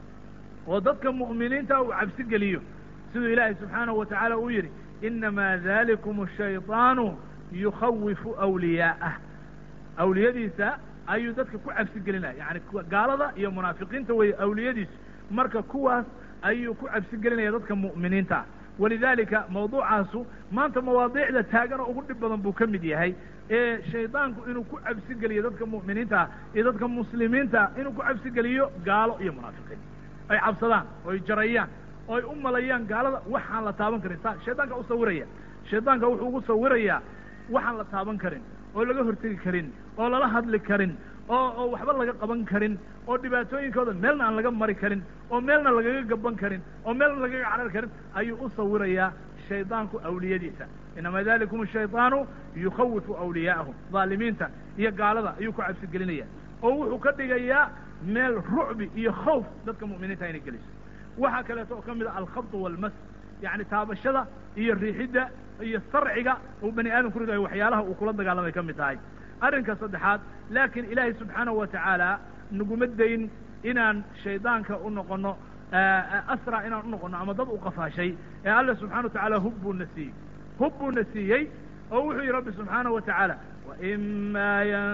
oo dadka mu'miniinta uu cabsi geliyo siduu ilaahay subxaanahu wa tacaala uu yidhi inamaa dalikum shayطaanu yukhawifu awliyaa'ah awliyadiisa ayuu dadka ku cabsi gelinaya yani gaalada iyo munaafiqiinta weeye awliyadiisu marka kuwaas ayuu ku cabsi gelinaya dadka mu'miniinta ah walidalika mawduucaasu maanta mawaadiicda taagan oo ugu dhib badan buu ka mid yahay ee shaydaanku inuu ku cabsi geliyo dadka mu'miniinta ah iyo dadka muslimiinta inuu ku cabsi geliyo gaalo iyo munaafiqiin ay cabsadaan oo ay jarayaan oo ay u malayaan gaalada waxaan la taaban karin sa shaydaanka u sawiraya shaydaanka wuxuu ugu sawirayaa waxaan la taaban karin oo laga hortegi karin oo lala hadli karin oo oo waxba laga qaban karin oo dhibaatooyinkooda meelna aan laga mari karin oo meelna lagaga gaban karin oo meelna lagaga carar karin ayuu u sawirayaa shaydaanku awliyadiisa inama dalikum shayطaanu yukhawifu awliyaa'ahum dhaalimiinta iyo gaalada ayuu ku cabsi gelinaya oo wuxuu ka dhigayaa meel rucbi iyo khawf dadka mu'miniinta inay geliso waxaa kaleeto oo ka mid a alkhabd walmas yani taabashada iyo riixidda iyo sarciga uu bani aadam ku ridayo waxyaalaha uu kula dagaalamay ka mid tahay arrinka saddexaad laakiin ilaahay subxaanahu wa tacaala naguma dayn inaan shaydaanka u noqono asra inaan u noqono ama dad u qafaashay ee alla subxana wa tacaala hub buuna siiyey hub buuna siiyey oo wuxuu yihi rabbi subxaanahu wa tacaala وإma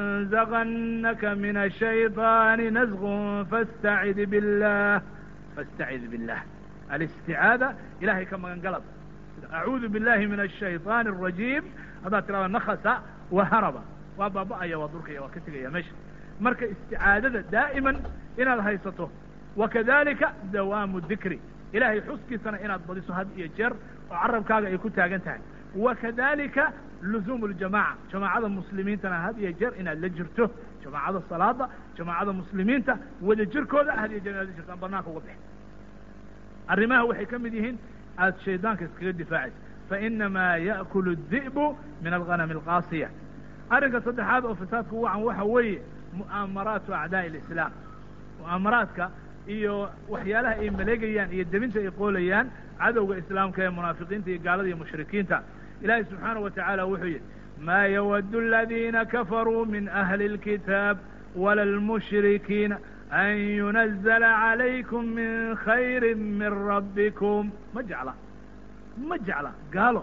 ynزغnaka min الشhayطاni نزغ fاstacid bالlah fاstacid bالlah alisticaada ilahay ka magan galad acuudu biاllahi min الشhayطاn الرaجيم haddaad tirahda nakasa waharaba waa baaba'aya waa durkaya waa ka tegaya meesha marka isticaadada daa'iman inaad haysato wakadalika dawaamu dikri ilahay xuskiisana inaad badiso had iyo jeer oo carabkaaga ay ku taagan tahay wakadalika luzuum ljamaca jamaacada muslimiintana had iyo jeer inaad la jirto jamaacada salaada jamaacada muslimiinta wada jirkooda had iyo jeer inaad la jirto aan banaanka uga bixin arrimaha waxay ka mid yihiin aada shaydaanka iskaga difaacaysa fainamaa yaأkul الdi'bu min alghanam alqaasiya arrinka saddexaad oo fasaadku wacan waxa weeye mu'aamaraatu acdaaءi اlislaam mu'aamaraadka iyo waxyaalaha ay maleegayaan iyo debinta ay qoolayaan cadowga islaamka ee munaafiqiinta iyo gaalada iyo mushrikiinta ilahi subxaanaه wa taعala wuxuu yihi ma ywd اladina kafaruu min ahli اlkitaab wala اlmushrikiina an yunazla عalaykum min khayri min rabbikum ma jecla ma jecla gaalo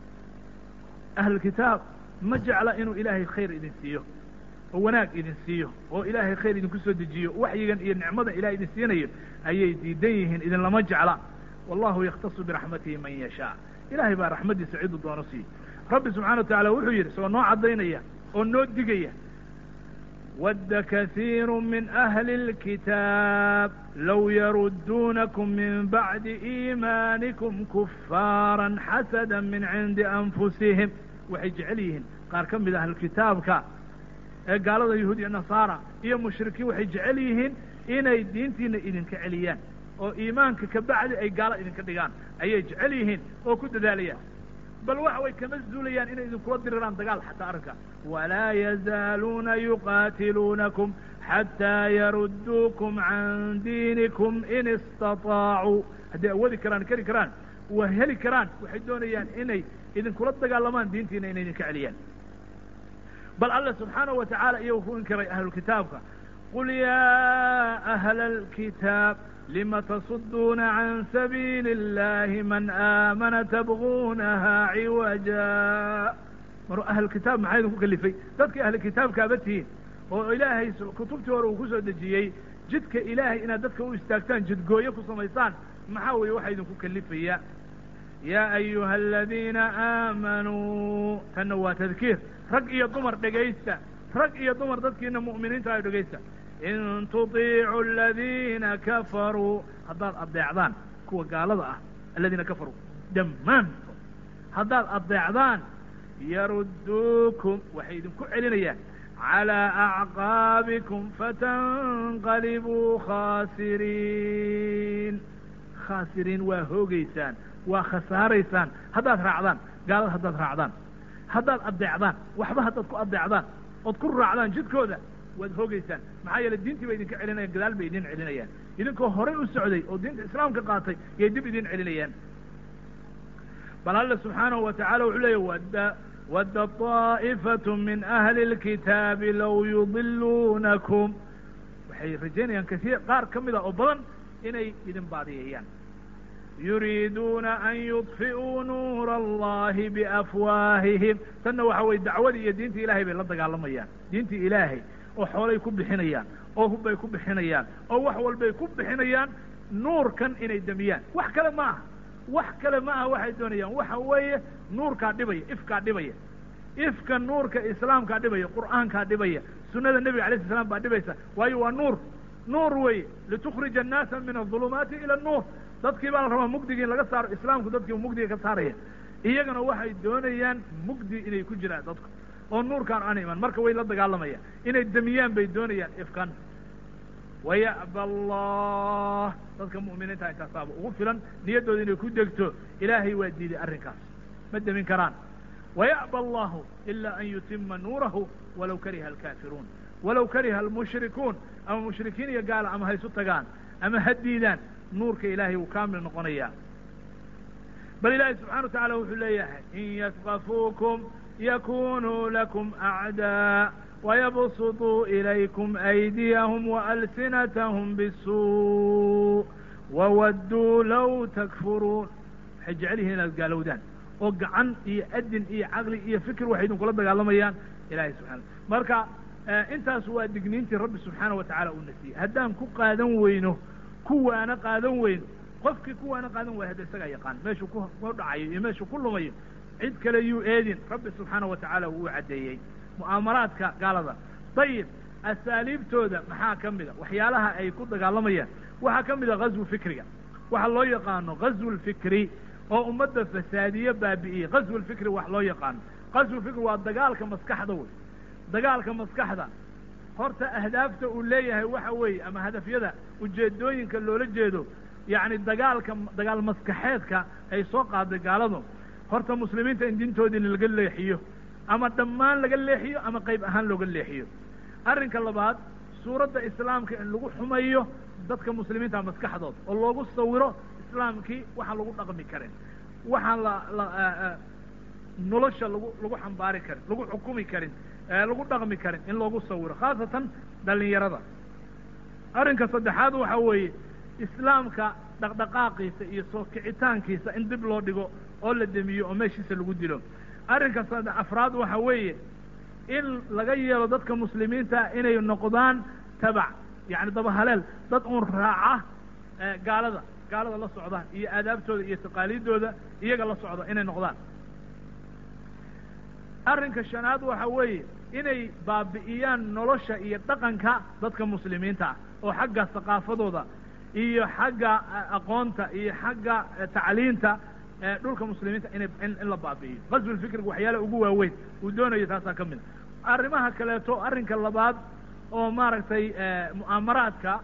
ahlulkitaab ma jecla inuu ilaahay khayr idin siiyo oo wanaag idin siiyo oo ilaahay khayr idinku soo dejiyo waxyigan iyo nicmada ilahay idin siinayo ayay diidan yihiin idinlama jecla wallahu yaktasu biraxmatihi man yashaa ilahay baa raxmaddiisa ciduu doono siiyo rabbi subxana wa tacala wuxuu yidhi isagoo noo caddaynaya oo noo digaya ود كثير من أهل الكتاب لو يردونكم من بعد إيمانكم كفارا حسدا من عند أنفسهم waxay jecel yihiin qaar ka mid ah ahlukitaabka ee gaalada yahuud iyo nasaara iyo mushrikiin waxay jecel yihiin inay diintiina idinka celiyaan oo iimaanka ka bacdi ay gaalo idinka dhigaan ayay jecel yihiin oo ku dadaalayaan bal waxa way kama zuulayaan inay idinkula diriraan dagaal xataa arrinka walaa yazaaluuna yuqaatiluunakum xataa yarudduukum can diinikum in istaطaacuu hadday awoodi karaan keri karaan waa heli karaan waxay doonayaan inay idinkula dagaalamaan diintiina inay idinka celiyaan bal alla subxaanahu wa tacaala iyagu ku inkiray ahlulkitaabka qul yaa ahla alkitaab lima tasuduuna can sabiili اllahi man aamana tabguunaha ciwaja mar ahlukitaab maxaa idinku kalifay dadkii ahlukitaabkaaba tihiin oo ilaahay kutubtii hore uu ku soo dejiyey jidka ilaahay inaad dadka u istaagtaan jidgooye ku samaysaan maxaa weeye waxaa idinku kalifaya yaa ayuha aladiina aamanuu tanna waa tadkiir rag iyo dumar dhegaysta rag iyo dumar dadkiina mu'miniinta ayo dhegaysta in tuطiicuu aladiina kafaruu haddaad adeecdaan kuwa gaalada ah aladiina kafaruu dhammaantood haddaad adeecdaan yarudduukum waxay idinku celinayaan calىa acqaabikum fatanqalibuu khaasiriin khaasiriin waa hoogaysaan waa khasaaraysaan haddaad raacdaan gaalada haddaad raacdaan haddaad adeecdaan waxba haddaad ku adeecdaan ood ku raacdaan jidkooda waad hoogaysaan maxaa yeele diintii bay idinka celinayaan gadaal bay idin celinayaan idinkoo horay u socday oo diinta islaamka qaatay yay dib idin celinayaan bal alla subxaanahu wa tacala wuxuu leeya wadda wadda طaa'ifatu min ahli اlkitaabi low yudiluunakum waxay rajaynayaan kasiir qaar ka mid a oo badan inay idin baadiyeeyaan yuriiduuna an yudfi'uu nuura allahi biafwaahihim tanna waxa weye dacwadii iyo diintii ilahay bay la dagaalamayaan diintii ilaahay oo xoolay ku bixinayaan oo hubbay ku bixinayaan oo wax walbay ku bixinayaan nuurkan inay demiyaan wax kale ma aha wax kale ma aha waxay doonayaan waxa weeye nuurkaa dhibaya ifkaa dhibaya ifka nuurka islaamkaa dhibaya qur'aankaa dhibaya sunada nebiga alay sl slam baa dhibaysa waayo waa nuur nuur weye litukrija annaasa min aظulumaati ila nuur dadkii baa la rabaa mugdigii in laga saaro islaamku dadkii mugdiga ka saaraya iyagana waxay doonayaan mugdi inay ku jiraan dadku oo nuurkaan aan iman marka way la dagaalamayaan inay demiyaan bay doonayaan ifkan waya'ba allah dadka mu'miniinta intaasaaba ugu filan niyaddooda inay ku degto ilaahay waa diiday arrinkaas ma demin karaan waya'ba allahu ila an yutima nuurahu walaw kariha alkaafiruun walaw kariha almushrikuun ama mushrikiin iyo gaala ama ha isu tagaan ama ha diidaan nuurka ilaahay wuu kaamil noqonayaa bal ilaahay subxana wa tacala wuxuu leeyahay in yasqafuukum yakunuu lakum acdaa wayabsuطuu ilaykum aydiyahum waalsinatahum bisuu wawadduu low takfuruun waxay jecel yihiin inaad gaalowdaan oo gacan iyo adin iyo caqli iyo fikir waxay idinkula dagaalamayaan ilahay subxana marka intaas waa digniintii rabbi subxaana wa tacala uu nasiyey haddaan ku qaadan weyno kuwaana qaadan weyno qofkii kuwaana qaadan waaya hadda isagaa yaqaan meeshuu ku dhacayo iyo meeshuu ku lumayo cid kale yuu eedin rabbi subxaana wa tacaala wuu u caddeeyey mu'aamaraadka gaalada dayib asaaliibtooda maxaa ka mida waxyaalaha ay ku dagaalamayaan waxaa ka mida ghazwu fikriga waxa loo yaqaano ghazwu lfikri oo ummadda fasaadiye baabi'iyey ghazwu lfikri wax loo yaqaano ghazwu fikri waa dagaalka maskaxda wey dagaalka maskaxda horta ahdaafta uu leeyahay waxa weeye ama hadafyada ujeedooyinka loola jeedo yacni dagaalka dagaal maskaxeedka ay soo qaaday gaaladu horta muslimiinta in diintoodii laga leexiyo ama dhammaan laga leexiyo ama qayb ahaan looga leexiyo arrinka labaad suuradda islaamka in lagu xumayo dadka muslimiinta maskaxdooda oo loogu sawiro islaamkii waxaan lagu dhaqmi karin waxaan la la nolosha lagu lagu xambaari karin lagu xukumi karin lagu dhaqmi karin in loogu sawiro khaasatan dhalinyarada arrinka saddexaad waxa weeye islaamka dhaqdhaqaaqiisa iyo soo kicitaankiisa in dib loo dhigo oo la demiyo oo meeshiisa lagu dilo arrinka sad afraad waxa weeye in laga yeelo dadka muslimiinta inay noqdaan tabac yani dabahaleel dad uun raaca gaalada gaalada la socda iyo aadaabtooda iyo taqaaliiddooda iyaga la socda inay noqdaan arrinka shanaad waxa weeye inay baabi'iyaan nolosha iyo dhaqanka dadka muslimiinta ah oo xagga thaqaafadooda iyo xagga aqoonta iyo xagga tacliinta dhulka muslimiinta ina in la baabi'iyo qasbulfikriga waxyaalaha ugu waaweyn uu doonayo taasaa ka mid a arrimaha kaleeto arrinka labaad oo maaragtay mu'aamaraadka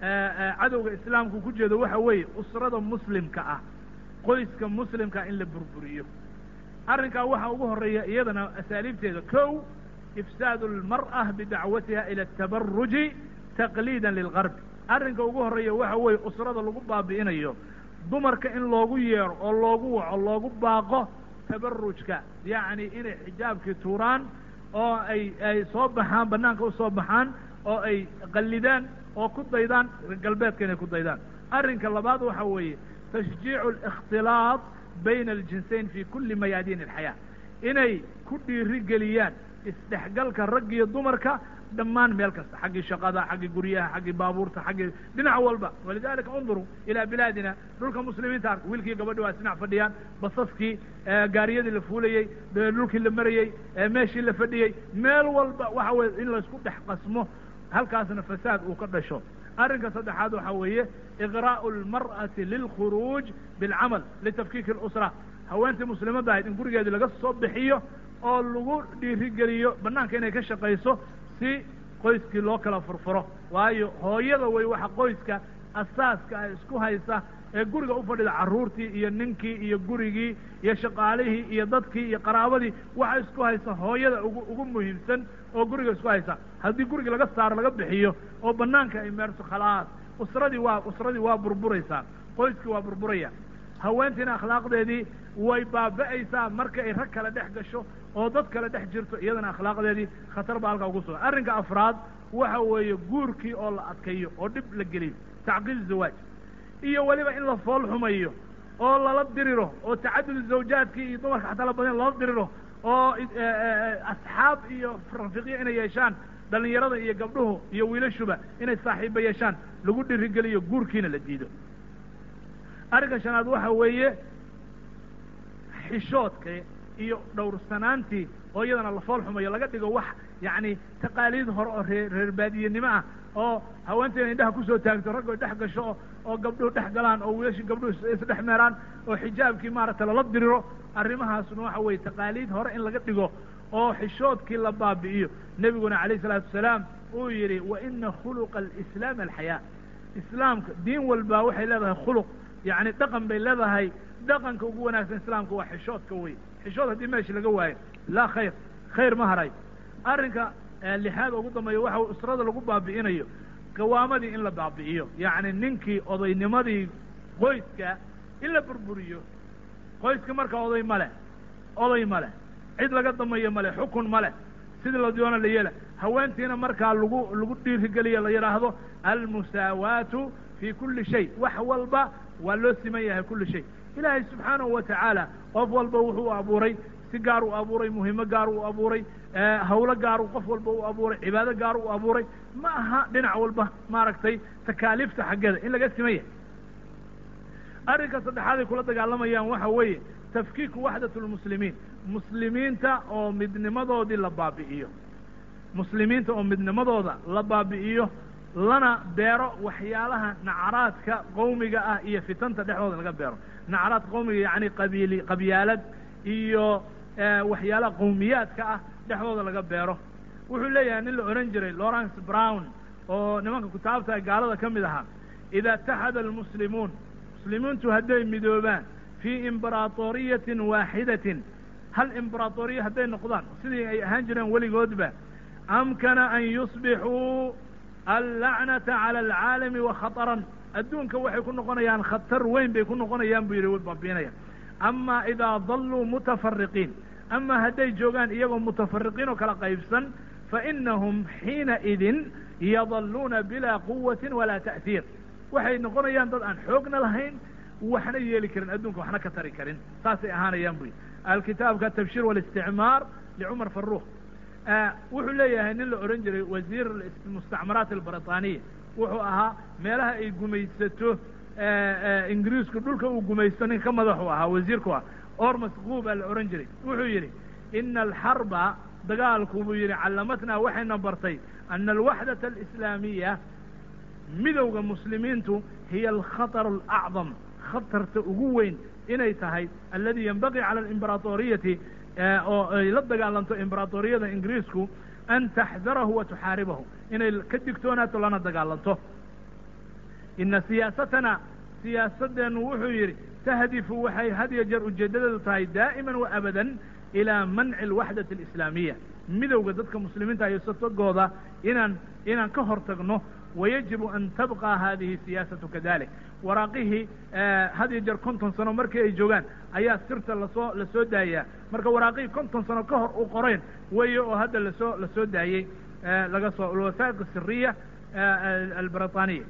cadowga islaamku ku jeedo waxa weeye usrada muslimka ah qoyska muslimkaa in la burburiyo arrinkaa waxaa ugu horeeya iyadana asaaliibteeda kow ifsaadu almar'a bidacwatiha ila atabaruji taqliidan lilgarbi arrinka ugu horeeya waxa weeye usrada lagu baabi'inayo dumarka in loogu yeero oo loogu waco loogu baaqo tabarujka yacni inay xijaabkii tuuraan oo ay ay soo baxaan banaanka usoo baxaan oo ay qallidaan oo ku daydaan galbeedka inay ku daydaan arrinka labaad waxa weeye tashjiicu alikhtilaaq bayna aljinsayn fi kuli mayaadiin alxayaa inay ku dhiiri geliyaan isdhexgalka rag iyo dumarka dhammaan meel kasta xaggii shaqada xaggii guryaha xaggii baabuurta xaggii dhinac walba walidalika unduruu ilaa bilaadina dhulka muslimiinta ark wiilkii gabadhi waa isdhinac fadhiyaan basaskii gaariyadii la fuulayey dhulkii la marayey meeshii la fadhiyey meel walba waxa weye in laysku dhex qasmo halkaasna fasaad uu ka dhasho arrinka saddexaad waxa weeye iqraa'u almar'ati lilkhuruuj bilcamal litafkiiki اlusra haweentii muslimadda ahayd in gurigeedii laga soo bixiyo oo lagu dhiirigeliyo banaanka inay ka shaqayso si qoyskii loo kala furfuro waayo hooyada wey waxa qoyska asaaska ah isku haysa ee guriga u fadhida carruurtii iyo ninkii iyo gurigii iyo shaqaalihii iyo dadkii iyo qaraabadii waxa isku haysa hooyada ugu ugu muhiimsan oo guriga isku haysa haddii guriga laga saaro laga bixiyo oo banaanka ay meerto khalaas usradii waa usradii waa burburaysaa qoyskii waa burburaya haweentiina akhlaaqdeedii way baaba'aysaa marka ay rag kale dhex gasho oo dad kale dhex jirto iyadana akhlaaqdeedii khatar baa halkaa ugu sugan arrinka afraad waxa weeye guurkii oo la adkayo oo dhib la geliyo tacqiid zawaaj iyo weliba in la fool xumayo oo lala diriro oo tacadud zawjaadkii iyo dumarka xataa la badan lala diriro oo asxaab iyo rafiqyo inay yeeshaan dhalinyarada iyo gabdhuhu iyo wiilashuba inay saaxiiba yeeshaan lagu dhirigeliyo guurkiina la diido arrinka shanaad waxa weeye xishoodka iyo dhowrsanaantii oo iyadana la fool xumayo laga dhigo wax yacni taqaaliid hore oo ree reer baadiyenimo ah oo haweenteena indhaha kusoo taagto raggo dhex gasho oo oo gabdhuhu dhex galaan oo wiilashi gabdhuhu isdhex meeraan oo xijaabkii maaragtay lala diriro arrimahaasna waxa weeye taqaaliid hore in laga dhigo oo xishoodkii la baabi'iyo nebiguna calayh isalaatu wasalaam uu yidhi wa ina khuluqa alislaam alxayaa islaamka diin walba waxay leedahay khuluq yacni dhaqan bay leedahay dhaqanka ugu wanaagsan islaamka waa xishoodka wey xishood haddii meesha laga waayo laa khayr khayr ma haray arrinka lixaad ugu dambeeya waxa usrada lagu baabi'inayo qawaamadii in la baabi'iyo yacni ninkii odaynimadii qoyska in la burburiyo qoyska marka oday ma leh oday ma leh cid laga damayo ma leh xukun ma leh sidii la doona la yeela haweentiina markaa lagu lagu dhiirigeliyo la yidhaahdo almusaawaatu fi kuli shay wax walba waa loo siman yahay kuli shay ilaahay subxaanahu wa tacaala qof walba wuxuu abuuray si gaar u abuuray muhimo gaar u abuuray hawlo gaaru qof walba u abuuray cibaado gaar u abuuray ma aha dhinac walba maaragtay takaaliifta xaggeeda in laga siman yahay arrinka saddexaad ay kula dagaalamayaan waxa weeye tafkiiku waxdat lmuslimiin muslimiinta oo midnimadoodii la baabi'iyo muslimiinta oo midnimadooda la baabi'iyo lana beero waxyaalaha nacraadka qowmiga ah iyo fitanta dhexdooda laga beero nacraad qowmiga yacni qabiili qabyaalad iyo waxyaalaha qowmiyaadka ah dhexdooda laga beero wuxuu leeyahay nin la odhan jiray lawrence brown oo nimanka kutaabta gaalada ka mid ahaa ida itaxada almuslimuun muslimiintu hadday midoobaan fii imbaraatoriyatin waaxidatin hal imbaraatoriya hadday noqdaan sidii ay ahaan jireen weligoodba amkana an yusbixuu allacnata cala alcaalami wa khataran adduunka waxay ku noqonayaan khatar weyn bay ku noqonayaan buu yidhi way baabiinayaan ama idaa dalluu mutafariqiin ama hadday joogaan iyagoo mutafariqiin oo kala qaybsan fainahum xiina idin yadalluuna bilaa quwatin walaa ta'hiir waxay noqonayaan dad aan xoogna lahayn waxna yeeli karin adduunka waxna ka tari karin saasay ahaanayaan bu alkitaabka atabshir walisticmaar licumar faruuq wuxuu leeyahay nin la odhan jiray wasiir mustacmaraat albriطaniya wuxuu ahaa meelaha ay gumaysato ingiriisku dhulka uu gumaysto ninka ka madaxu ahaa wasiirku ah ormas quubaa la odhan jiray wuxuu yidhi ina alxarba dagaalku buu yidhi callamatnaa waxayna bartay ana alwaxdata alislaamiya midowda muslimiintu hiya alkhataru alacdam khatarta ugu weyn inay tahay aladi yenbagii cala alimberatoriyati oo ay la dagaalanto imberatoriyada ingiriisku an taxdarahu wa tuxaaribahu inay ka digtoonaato lana dagaalanto ina siyaasatana siyaasadeennu wuxuu yidhi tahdifu waxay had iyo jeer ujeeddadeedu tahay daa'iman wa abadan ilaa manci alwaxdati alislaamiya midowda dadka muslimiinta iyo satogooda inaan inaan ka hor tagno wayajibu an tabqa hadihi siyaasatu kadalik waraaqihii had iyo jeer konton sano markii ay joogaan ayaa sirta lasoo lasoo daayaa marka waraaqihii konton sano ka hor u qoreen weeye oo hadda lasoo lasoo daayey laga soo alwasaa'iq asiriya albriطaniya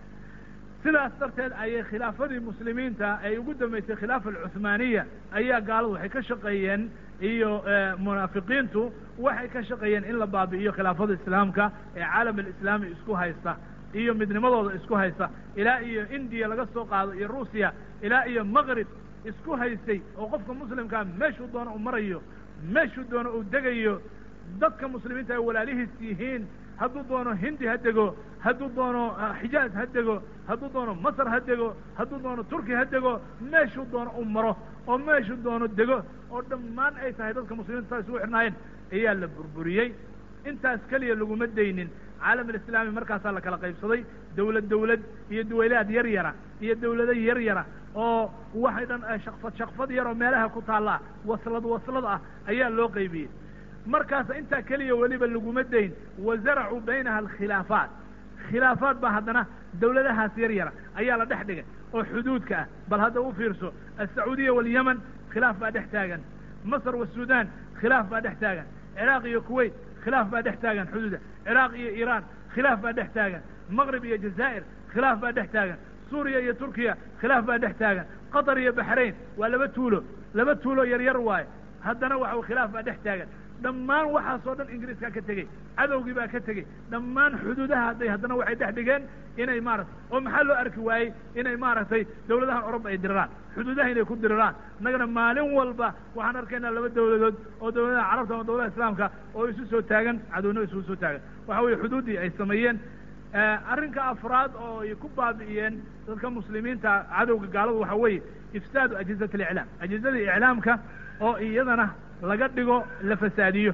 sidaas darteed ayay khilaafadii muslimiinta ay ugu dambeysay khilaafa alcuhmaaniya ayaa gaaladu waxay ka shaqeeyeen iyo munaafiqiintu waxay ka shaqeeyeen in la baabi'iyo khilaafada islaamka ee caalam alislaami isku haysta iyo midnimadooda isku haysta ilaa iyo indiya laga soo qaado iyo ruusiya ilaa iyo maqrib isku haystay oo qofka muslimkaa meeshuu doono uu marayo meeshuu doono uu degayo dadka muslimiinta ay walaalihiis yihiin hadduu doono hindi ha dego hadduu doono xijaaz ha dego hadduu doono masr ha dego hadduu doono turki ha dego meeshuu doono u maro oo meeshuu doono dego oo dhammaan ay tahay dadka muslimiinta saa isugu xidhnaayeen ayaa la burburiyey intaas keliya laguma daynin caalam alislaami markaasaa la kala qaybsaday dawlad dawlad iyo duwaylaad yar yara iyo dawlado yar yara oo waxay dhan shakfad shakfad yar oo meelaha ku taallaa waslad waslad ah ayaa loo qaybiyey markaas intaa keliya weliba laguma dayn wa zaracuu baynaha alkhilaafaat khilaafaad baa haddana dawladahaas yar yara ayaa la dhex dhigay oo xuduudka ah bal hadda u fiirso alsacuudiya walyaman khilaaf baa dhex taagan masr wasudan khilaaf baa dhex taagan ciraaq iyo kuwait khilaaf baa dhex taagan xuduuda ciraaq iyo iiraan khilaaf baa dhex taagan maqrib iyo jazaa'ir khilaaf baa dhex taagan suuriya iyo turkiya khilaaf baa dhex taagan qatar iyo baxrayn waa laba tuulo laba tuulo yar yar waaye haddana waxa khilaaf baa dhex taagan dhammaan waxaasoo dhan ingiriiskaa ka tegey cadowgii baa ka tegey dhammaan xuduudaha hadday haddana waxay dhex dhigeen inay maarata oo maxaa loo arki waayey inay maaragtay dawladahan oroba ay diriraan xuduudaha inay ku diriraan innagana maalin walba waxaan arkaynaa laba dawladood oo dawladaha carabta ama dawladaha islaamka oo isu soo taagan cadowna isugu soo taagan waxa weeye xuduuddii ay sameeyeen arrinka afraad oo ay ku baabi'iyeen dadka muslimiinta cadowga gaaladu waxa weeye ifsaadu ajizat aliclaam ajizada iclaamka oo iyadana laga dhigo la fasaadiyo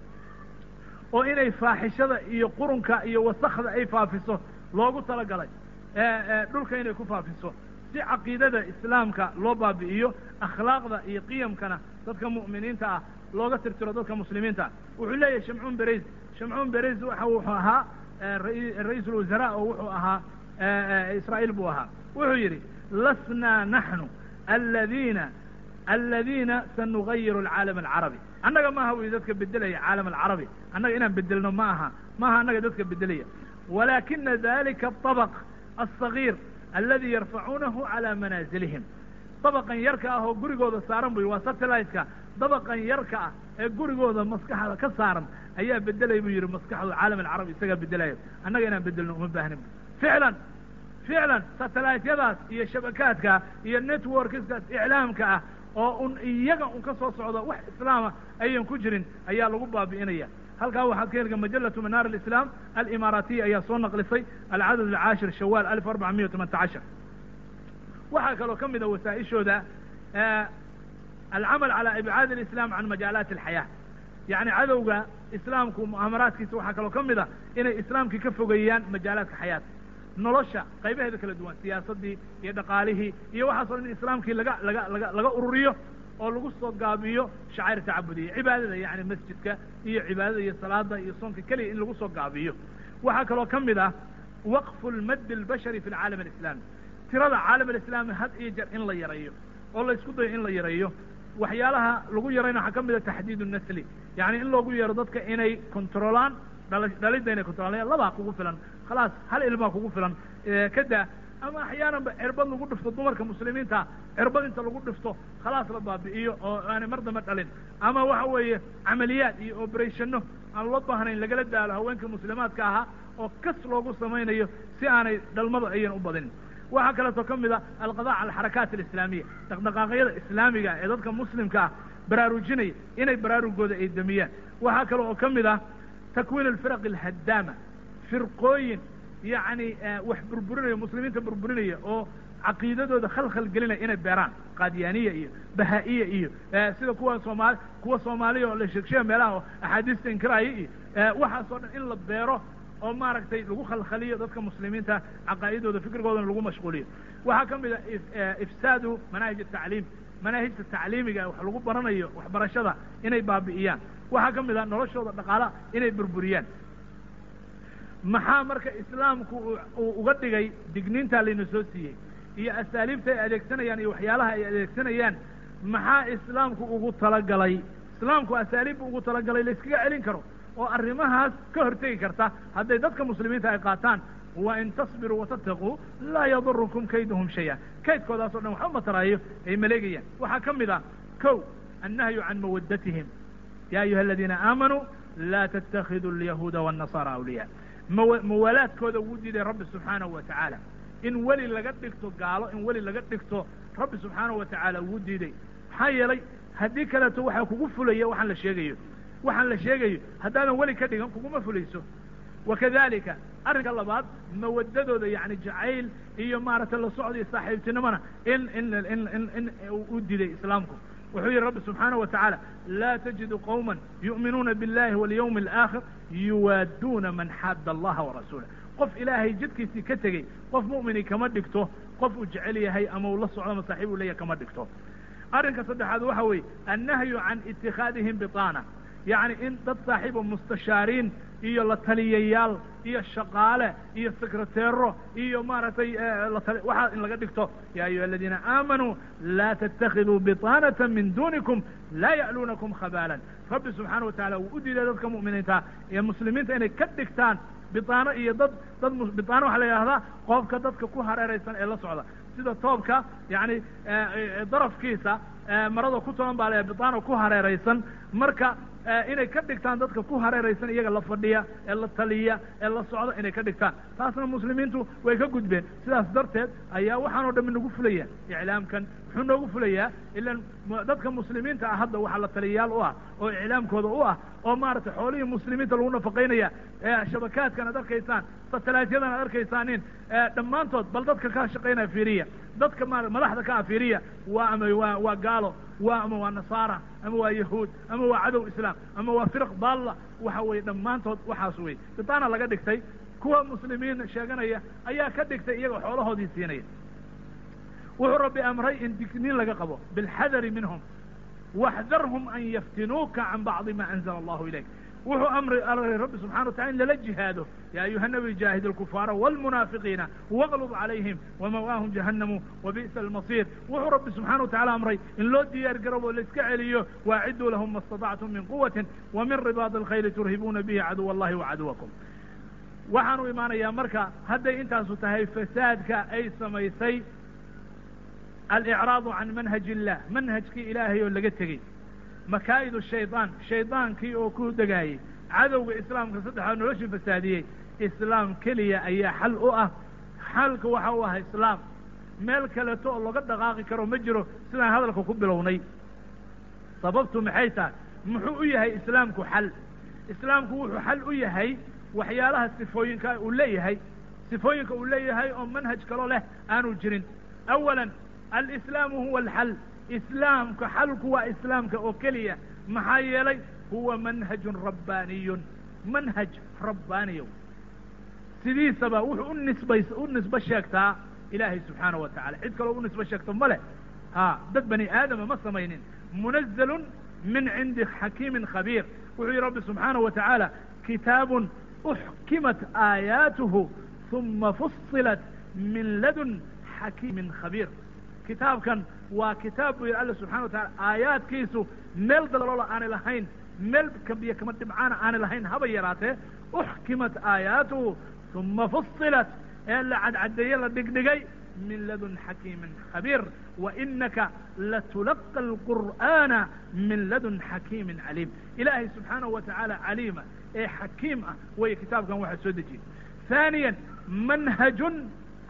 oo inay faaxishada iyo qurunka iyo wasakda ay faafiso loogu talagalay dhulka inay ku faafiso si caqiidada islaamka loo baabi'iyo akhlaaqda iyo qiyamkana dadka mu'miniinta ah looga tirtiro dadka muslimiinta ah wuxuu leeyahay shamcuun bereys shamcuun bereys waxa wuxuu ahaa ra-iisul wasaraa oo wuxuu ahaa israa'iil buu ahaa wuxuu yidhi lasnaa naxnu aladiina aladiina sanugayiru alcaalam alcarabi annaga maaha wy dadka bedelaya caalam alcarabi annaga inaan bedelno ma aha maaha annaga dadka bedelaya walakina dalika aطabq alصagiir aladi yarfacuunahu calى manaazilihim dabaqan yarka ah oo gurigooda saaran buy waa satelliteka dabaqan yarka ah ee gurigooda maskaxda ka saaran ayaa bedelay buu yihi maskaxdu caalam alcarabi isagaa bedelayo annaga inaan bedelno uma baahnin ficlan ficlan satelliteyadaas iyo shabakaadka iyo networkskaas iclaamka ah oo un iyaga un ka soo socda wax islaama ayan ku jirin ayaa lagu baabi'inaya halkaa waxaad ka helga majalatu manaar alislaam alimaaraatiya ayaa soo naqlisay alcadad alcaashir shawaal alif arbaca miya tamanta cashar waxaa kaloo ka mida wasaa-ishooda alcamal calى ibcaad اlislam can majaalaati alxayaa yacni cadowga islaamku mu'aamaraadkiisa waxaa kaloo ka mid a inay islaamkii ka fogeeyaan majaalaadka xayaata nolosha qaybaheeda kala duwan siyaasaddii iyo dhaqaalihii iyo waxaaso in islaamkii laga laga laga laga ururiyo oo lagu soo gaabiyo shacair tacabudiya cibaadada yani masjidka iyo cibaadada iyo salaada iyo soonka keliya in lagu soo gaabiyo waxaa kaloo ka mid ah waqfu lmaddi albashari fi alcaalam alislami tirada caalam alislami had iyo jeer in la yareeyo oo la isku dayo in la yareeyo waxyaalaha lagu yarayna waxaa ka mid a taxdiid nasli yani in loogu yeero dadka inay controlaan dhala dhalidda inay controlaan labaa kugu filan khalaas hal ilmaa kugu filan kada ama axyaananba cirbad lagu dhifto dumarka muslimiinta cirbad inta lagu dhifto khalaas la baabi'iyo oo aanay mar dambe dhalin ama waxa weeye camaliyaad iyo operationno aan loo baahnayn lagala daalo haweenkii muslimaadka ahaa oo kas loogu samaynayo si aanay dhalmada ayan u badinin waxaa kaleeto ka mid a alqada cala alxarakaat alislaamiya dhaqdhaqaaqyada islaamiga ee dadka muslimka ah baraarujinaya inay baraarugooda ay damiyaan waxaa kale oo ka mid ah takwiin alfiraq alhaddaama firqooyin yacni wax burburinaya muslimiinta burburinaya oo caqiidadooda khalkhal gelinaya inay beeraan qaadyaaniya iyo bahaa'iya iyo sida kuwa soomaali kuwa soomaaliya oo la sheegsheega meelaha oo axaadiista inkiraaya iyo waxaasoo dhan in la beero oo maaragtay lagu khalkhaliyo dadka muslimiinta caqaa'idooda fikrigoodana lagu mashquuliyo waxaa ka mid a ifsaadu manaahij atacliim manaahijta tacliimiga wax lagu baranayo waxbarashada inay baabi'iyaan waxaa ka mid a noloshooda dhaqaalaha inay burburiyaan maxaa marka islaamku uu uga dhigay digniintaa layna soo siiyey iyo asaaliibta ay adeegsanayaan iyo waxyaalaha ay adeegsanayaan maxaa islaamku ugu talagalay islaamku asaaliib bu ugu talagalay la iskaga celin karo oo arrimahaas ka hortegi karta hadday dadka muslimiinta ay qaataan wa in tasbiruu watattaquu laa yadurukum kayduhum shaya kaydkoodaas o dhan waxba mataraayo ay maleegayaan waxaa ka mid ah kow annahyu can mawaddatihim ya ayuha aladiina aamanuu laa tattakhiduu alyahuuda waannasaara awliyaa maw muwaalaadkooda wuu diiday rabbi subxaanahu wa tacaala in weli laga dhigto gaalo in weli laga dhigto rabbi subxaanahu wa tacaala wuu diiday maxaa yeelay haddii kaleeto waxaa kugu fulaya waxaan la sheegayo waxaan la sheegayo haddaadan weli ka dhigan kuguma fulayso wakadalika arrinka labaad mawadadooda yani jacayl iyo maaragtay la socda iyo saaxiibtinimona in in in in in u diiday islaamku wuxuu yihi rabbi subxaanaه wa tacaala laa tajidu qowma yu'minuuna biاllahi walyawmi اlآakhir yuwaaduuna man xaadda allaha warasuulah qof ilaahay jidkiisii ka tegey qof mu'mini kama dhigto qof uu jecel yahay ama uu la socdo masaaxiib uu leeyahay kama dhigto arrinka saddexaad waxa weeye annahyu can itikaadihim biطaana yacni in dad saaxiibo mustashaariin iyo la taliyayaal iyo shaqaale iyo sekreteero iyo maaragtay waxaa in laga dhigto ya ayuha aladiina aamanuu laa tattakiduu biطaanata min dunikum laa ya'luunakum khabaalan rabbi subxaana wa tacala wuu u diiday dadka mu'miniinta ee muslimiinta inay ka dhigtaan biطaano iyo dad dad biطaano waxaa la yidhahdaa qofka dadka ku hareeraysan ee la socda sida toobka yani darafkiisa marada ku toban baa la biطaano ku hareeraysan marka inay ka dhigtaan dadka ku hareeraysan iyaga la fadhiya ee la taliya ee la socda inay ka dhigtaan taasna muslimiintu way ka gudbeen sidaas darteed ayaa waxaan o dhami nagu fulaya iclaamkan muxuu noogu fulayaa ilan dadka muslimiinta ah hadda waxaa la taliyayaal u ah oo iclaamkooda u ah oo maaragtay xoolihii muslimiinta lagu nafaqaynaya shabakaadkan ad arkaysaan satalaatyadan ad arkaysaaniin dhammaantood bal dadka ka shaqaynaya fiiriya dadka ma madaxda ka ah fiiriya waa ama waa waa gaalo waa ama waa nasaara ama waa yahuud ama waa cadow islaam ama waa firaq baalla waxa weeye dhammaantood waxaas wey bitaana laga dhigtay kuwa muslimiin sheeganaya ayaa ka dhigtay iyagoo xoolahoodii siinaya wuxuu rabbi amray in digniin laga qabo bilxadari minhum waxdarhum an yaftinuuka can bacdi ma anzala allahu ilayk wuxuu amri rabbi subxana watacala in lala jihaado ya ayuha nabi jaahid alkufaara wاlmunaafiqiina wاglub calayhim wamawaahum jahannamu wabi'sa almasir wuxuu rabbi subxana wa tacala amray in loo diyaar garabo laiska celiyo waaciduu lahum ma اstaطactum min quwati wamin ribaad alkhayli turhibuuna bihi caduw allahi wacaduwakum waxaanu imaanayaa marka hadday intaasu tahay fasaadka ay samaysay alicraadu can manhaji illah manhajkii ilaahay oo laga tegey makaa'id shaydaan shaydaankii oo ku degaayey cadowga islaamka saddexaad noloshii fasaadiyey islaam keliya ayaa xal u ah xalka waxa u ah islaam meel kaleto oo laga dhaqaaqi karo ma jiro sidaan hadalka ku bilownay sababtu maxay tahay muxuu u yahay islaamku xal islaamku wuxuu xal u yahay waxyaalaha sifooyinka uu leeyahay sifooyinka uu leeyahay oo manhaj kaloo leh aanu jirin awala alislaamu huwa alxal islaamka xalku waa islaamka oo keliya maxaa yeelay huwa manhajun rabbaaniyun manhaj rabbaaniyo sidiisaba wuxuu u nisbays u nisbo sheegtaa ilaahay subxaana wa tacala cid kaloo u nisbo sheegto ma leh ha dad bani aadama ma samaynin munazalun min cindi xakiimin khabiir wuxuu yihi rabbi subxaana wa tacaala kitaabun uxkimat aayaatuhu uma fusilat min ladun xakiimin khabiir kitaabkan waa kitaab buu yihi alla subxana wa tacala aayaadkiisu meel daloola aanay lahayn meel kabiyo kama dhibcaana aanay lahayn haba yaraatee uxkimat aayaatuhu uma fusilat ee la cadcadeeye la dhigdhigay min ladun xakiimin khabiir wainaka latulaqa alqur'aana min ladun xakiimin caliim ilaahay subxaanahu wa tacaala caliima ee xakiim ah way kitaabkan waxaa soo dejiyey haaniya manhajun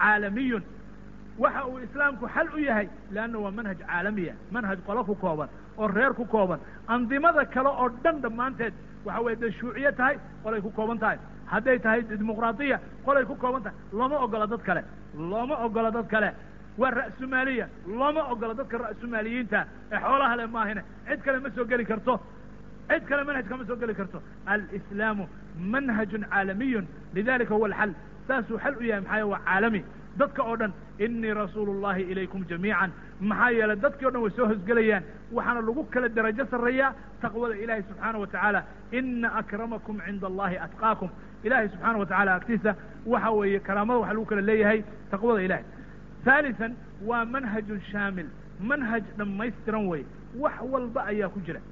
caalamiyun waxa uu islaamku xal u yahay leanna waa manhaj caalamiya manhaj qolo ku kooban oo reer ku kooban andimada kale oo dhan dhammaanteed waxa weye dee shuuciye tahay qolay ku kooban tahay hadday tahay dimuqraadiya qolay ku kooban tahay looma ogola dad kale looma ogola dad kale waa ra'sumaaliya looma ogola dadka ra'sumaaliyiinta ee xoolaha le maahine cid kale ma soo geli karto cid kale manhajka ma soo geli karto alislaamu manhajun caalamiyun lidalika huwa alxal saasuu xal u yahay maxaa waa caalami dadka oo dhan inii rasuulu llahi ilaykum jamiican maxaa yeelay dadkii o dhan way soo hosgelayaan waxaana lagu kala darajo sarreeyaa taqwada ilahi subxaana wa tacaala ina akramakum cinda allahi atqaakum ilahay subxaana wa tacala agtiisa waxa weeye karaamada waxa lagu kala leeyahay taqwada ilahay haalisan waa manhajun shaamil manhaj dhammaystiran weye wax walba ayaa ku jira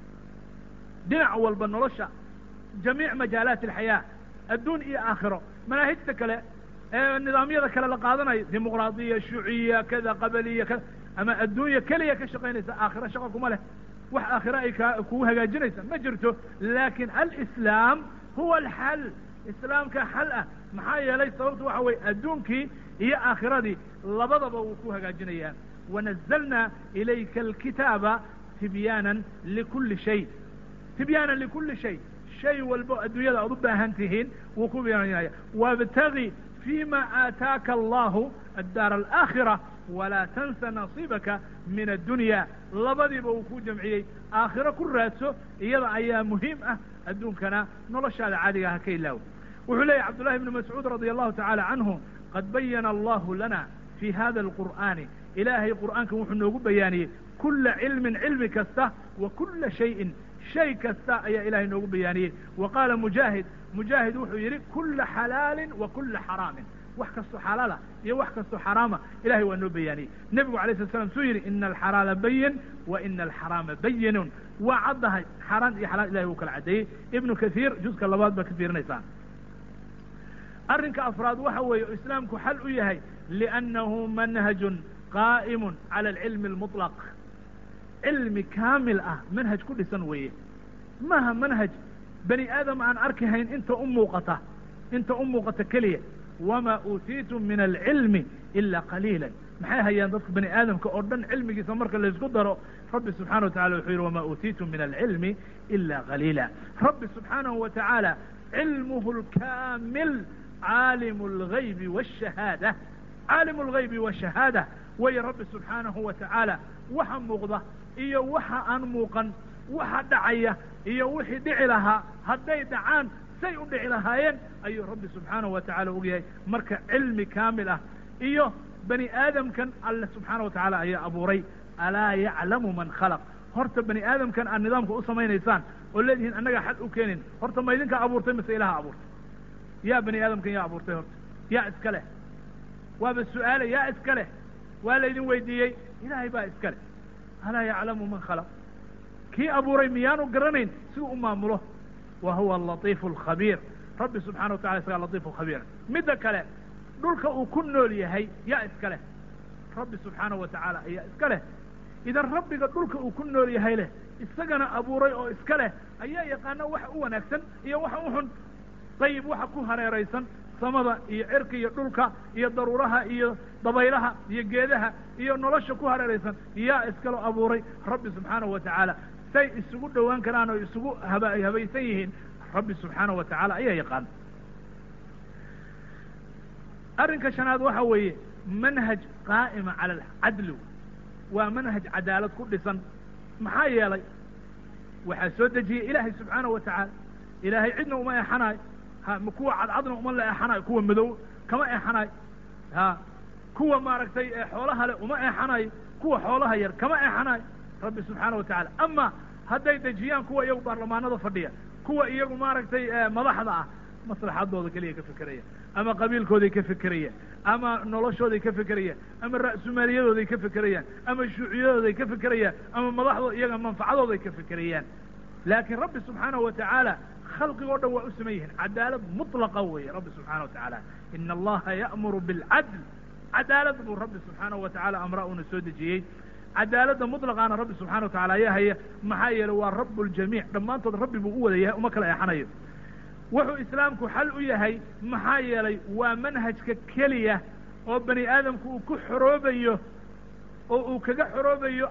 dhinac walba nolosha jamiic majaalaat alxayaa adduun iyo aakhiro manaahijta kale ee nidaamyada kale la qaadanayo dimuqraadiya shuuciya kada qabaliya kada ama adduunya keliya ka shaqaynaysa aakhiro shaqa kuma leh wax aakhiro ay ka kugu hagaajinaysa ma jirto laakin alislaam huwa alxal islaamka xal ah maxaa yeelay sababtu waxa weye adduunkii iyo aakhiradii labadaba wuu ku hagaajinayaa wanazalna ilayka alkitaaba tibyaanan likuli shay tibyaanan likuli shay shay walbo adduunyada aad u baahan tihiin wuu ku byaanaya wabtagi fima aataaka allahu addaara alaakhira walaa tansa nasiibaka min addunya labadiiba uu ku jamciyey aakhiro ku raadso iyada ayaa muhiim ah adduunkana noloshaada caadiga ha ka ilaawo wuxuu leeyahy cabdullahi ibnu mascuud radi allahu tacaala canhu qad bayana allahu lana fi hada alqur'aani ilaahay qur'aankan wuxuu noogu bayaaniyey kula cilmin cilmi kasta wa kula shayin shay kasta ayaa ilahay noogu bayaaniyey wa qaala mujaahid mujaahid wuxuu yidhi kula xalaalin wa kula xaraamin wax kastoo xalaala iyo wax kastoo xaraama ilahay waa noo bayaaniyey nebigu alay slat slam suu yidhi ina alxalaala bayin wa ina alxaraama bayinun waa caddahay xaaraan iyo xalaal ilahay wuu kala caddeeyey ibnu kathiir juska labaad baa ka fiirinaysaa arrinka afraad waxa weeye o islaamku xal u yahay liannahu manhajun qaa'imun cala alcilmi almuطlaq cilmi kaamil ah manhaj ku dhisan weeye maaha manhaj bani aadam aan arki hayn inta u muuqata inta u muuqata keliya wamaa uutiitum min alcilmi ila qaliila maxay hayaan dadka bani aadamka oo dhan cilmigiisa marka laysku daro rabbi subxana wa tacala wuxuu yidhi wamaa uutiitum min alcilmi ila qaliila rabbi subxaanahu wa tacaala cilmuhu lkaamil caalimu algaybi waashahaada caalimu algaybi waashahaada way rabbi subxaanahu wa tacaala waxa muuqda iyo waxa aan muuqan waxa dhacaya iyo wixii dhici lahaa hadday dhacaan say u dhici lahaayeen ayuu rabbi subxaanahu wa tacala ogyahay marka cilmi kaamil ah iyo bani aadamkan alle subxaana wa tacaala ayaa abuuray alaa yaclamu man khalaq horta bani aadamkan aad nidaamka u samaynaysaan oo leedihiin annagaa xad u keenin horta ma idinkaa abuurtay mase ilaha abuurtay yaa bani aadamkan yaa abuurtay horta yaa iska leh waaba su-aale yaa iska leh waa laydin weydiiyey ilaahay baa iska leh alaa yaclamu man khalaq kii abuuray miyaanu garanayn siduu u maamulo wa huwa alatiifu alkhabiir rabbi subxana wa tacala isagaa latiifu khabiir midda kale dhulka uu ku nool yahay yaa iska leh rabbi subxaana wa tacaala ayaa iska leh idan rabbiga dhulka uu ku nool yahay leh isagana abuuray oo iska leh ayaa yaqaana waxa u wanaagsan iyo waxa u xun dayib waxa ku hareeraysan samada iyo cirka iyo dhulka iyo daruuraha iyo dabaylaha iyo geedaha iyo nolosha ku hareeraysan yaa iskaloo abuuray rabbi subxaanahu wa tacaala say isugu dhowaan karaan oo isugu haba habaysan yihiin rabbi subxaanahu wa tacaala ayaa yaqaan arrinka shanaad waxa weeye manhaj qaa'ima cala alcadli waa manhaj cadaalad ku dhisan maxaa yeelay waxaa soo dejiyey ilaahay subxaanahu wa tacaala ilaahay cidna uma eexanayo ha kuwa cadcadna uma la eexanayo kuwa madow kama eexanayo ha kuwa maaragtay xoolaha le uma eexanayo kuwa xoolaha yar kama eexanayo rabbi subxaana wa tacaala ama hadday dejiyaan kuwa iyagu baarlamaanada fadhiya kuwa iyagu maaragtay madaxda ah maslaxadooda keliya ka fekeraya ama qabiilkooday ka fekerayaan ama noloshooday ka fekerayaan ama ra'sumaaliyadooday ka fekerayaan ama shuuciyadooday ka fekerayaan ama madaxdooda iyaga manfacadooday ka fekerayaan laakiin rabbi subxaanahu wa tacaala khalqigoo dhan waa u saman yihiin cadaalad mutlaqa weeye rabbi subxana wa tacaala ina allaha ya'muru bilcadl cadaalad buu rabbi subxaanahu wa tacala amra uuna soo dejiyey cadaaladda mutlaqaana rabbi subxana wa tacala ayaa haya maxaa yeelay waa rabu ljamiic dhammaantood rabbi buu u wada yahay uma kala eexanayo wuxuu islaamku xal u yahay maxaa yeelay waa manhajka keliya oo bani aadamku uu ku xoroobayo oo uu kaga xoroobayo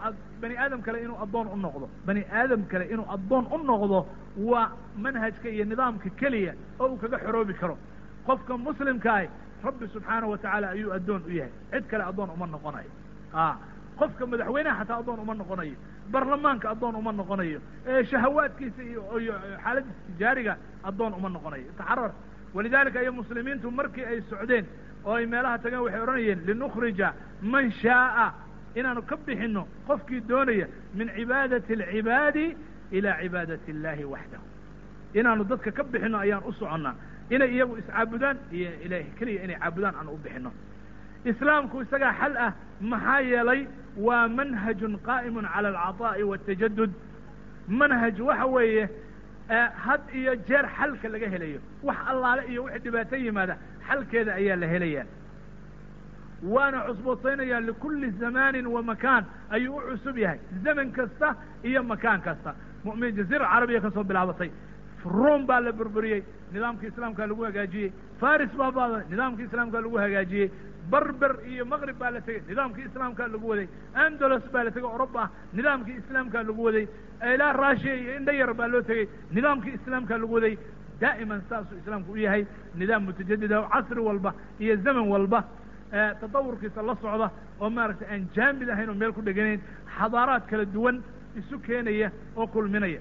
bani aadam kale inuu addoon u noqdo bani aadam kale inuu addoon u noqdo waa manhajka iyo nidaamka keliya oo uu kaga xoroobi karo qofka muslimkaahi rabbi subxaanahu watacaala ayuu addoon u yahay cid kale addoon uma noqonayo a qofka madaxweynaha xataa addoon uma noqonayo barlamaanka addoon uma noqonayo shahawaadkiisa iyo iyo xaaladiisa tijaariga addoon uma noqonayo taxarar walidalika iyo muslimiintu markii ay socdeen oo ay meelaha tageen waxay odhanayeen linukhrija man shaaa inaanu ka bixino qofkii doonaya min cibaadati alcibaadi ilaa cibaadati اllahi waxdahu inaanu dadka ka bixino ayaan u soconnaa inay iyagu iscaabudaan iyo ilaah keliya inay caabudaan aanu u bixino islaamku isagaa xal ah maxaa yeelay waa manhajun qaa'imun cala alcaطaa'i waاtajadud manhaj waxa weeye had iyo jeer xalka laga helayo wax allaale iyo wixii dhibaato yimaada xalkeeda ayaa la helaya waana cusbootaynayaa likulli zamaanin wa makaan ayuu u cusub yahay zaman kasta iyo makaan kasta mu'min jaziira carabiya ka soo bilaabatay ruom baa la burburiyey nidaamkii islaamkaa lagu hagaajiyey faris baa baaday nidaamkii islaamkaa lagu hagaajiyey berber iyo maqrib baa la tegey nidaamkii islaamkaa lagu waday andalos baa la tegey oroba ah nidaamkii islaamkaa lagu waday ilaa rushiya iyo indhayar baa loo tegey nidaamkii islaamkaa lagu waday daa'iman saasuu islaamku u yahay nidaam mutajadida oo casri walba iyo zaman walba tatawurkiisa la socda oo maaragtay aan jaamid ahayn oo meel ku dheganayn xadaaraad kala duwan isu keenaya oo kulminaya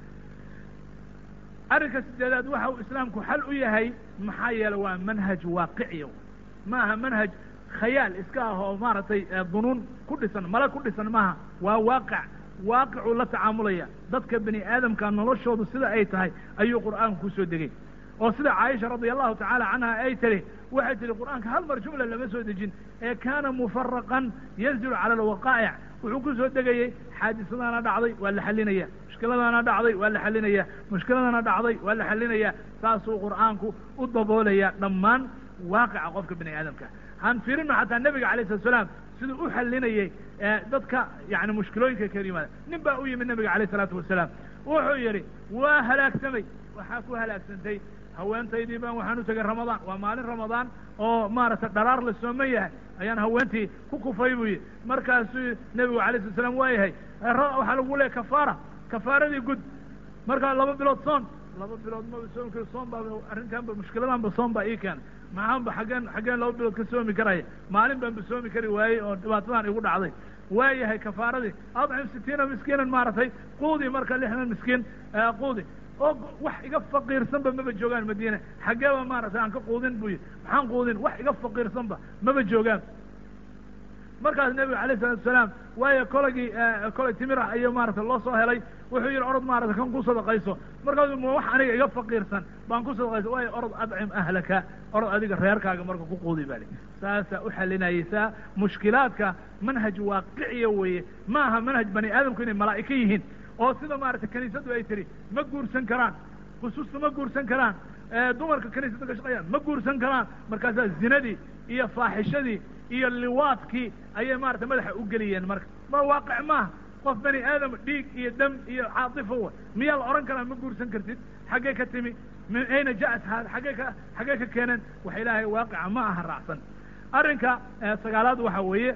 arrinka sideedaad waxa uu islaamku xal u yahay maxaa yeele waa manhaj waaqiciya ma aha manhaj khayaal iska ah oo maaragtay dunuun ku dhisan mala ku dhisan maaha waa waaqic waaqicuu la tacaamulaya dadka bani aadamka noloshoodu sida ay tahay ayuu qur'aanku kusoo degay oo sida caaisha radia allahu tacaala canha ay tiri waxay tihi qur'aanka hal mar jumla lama soo dejin ee kaana mufaraqan yanzilu cala alwaqaa'ic wuxuu ku soo degayey xaadisadaana dhacday waa la xalinaya mushkiladana dhacday waa la xalinaya mushkiladana dhacday waa la xalinaya saasuu qur'aanku u daboolaya dhammaan waaqica qofka bani aadamka han fiirino xataa nebiga alayh salatu salaam siduu u xalinayey dadka yani mushkilooyinka kala yimaada nin baa u yimid nebiga alayh isalaatu wasalaam wuxuu yidhi waa halaagsamay waxaa ku halaagsantay haweentaydii baan waxaan u tegay ramadaan waa maalin ramadaan oo maaragtay dharaar la sooman yahay ayaan haweentii ku kufay buu yidhi markaasuu nebigu alay slat slam waa yahay waxaa lagu leeyahy kafaara kafaaradii gud markaa laba bilood soon laba bilood maba soomi karo soom baa arrintaanba mushkiladanba soom baa ii keena maxaanba xaggeen xaggeen laba bilood ka soomi karaya maalin baanba soomi kari waayey oo dhibaatadan igu dhacday waa yahay kafaaradii adcim sitiina miskiinan maaragtay quudi marka lixdan miskiin quudi oo wax iga faqiirsanba maba joogaan madiine xaggeeba maaragtay aan ka quudin buu yidhi maxaan quudin wax iga faqiirsanba maba joogaan markaas nebiga alayh isalatu asalaam waayo kolagii kolay timirah ayuu maaragtay loo soo helay wuxuu yidhi orod maarata kan ku sadaqayso markaasu ma wax aniga iga faqiirsan baan ku sadaqayso waayo orod adcim ahlaka orod adiga reerkaaga marka ku quudi baa li saasaa u xalinaysaa mushkilaadka manhaj waaqiciya weeye ma aha manhaj bani aadamku inay malaa'ika yihiin oo sida maaragtay kaniisadu ay tihi ma guursan karaan khusuusta ma guursan karaan dumarka kaniisada ka shaqeeyaan ma guursan karaan markaasaa zinadii iyo faaxishadii iyo liwaadkii ayay maarata madaxa u geliyeen marka ma waaqic maaha qof bani aadam dhiig iyo dam iyo caatifo wa miyaa la odhan karaa ma guursan kartid xaggee ka timi min ayna ja'at haada xaggee ka xaggee ka keeneen wax ilaahay waaqica ma aha raacsan arrinka sagaalaad waxa weeye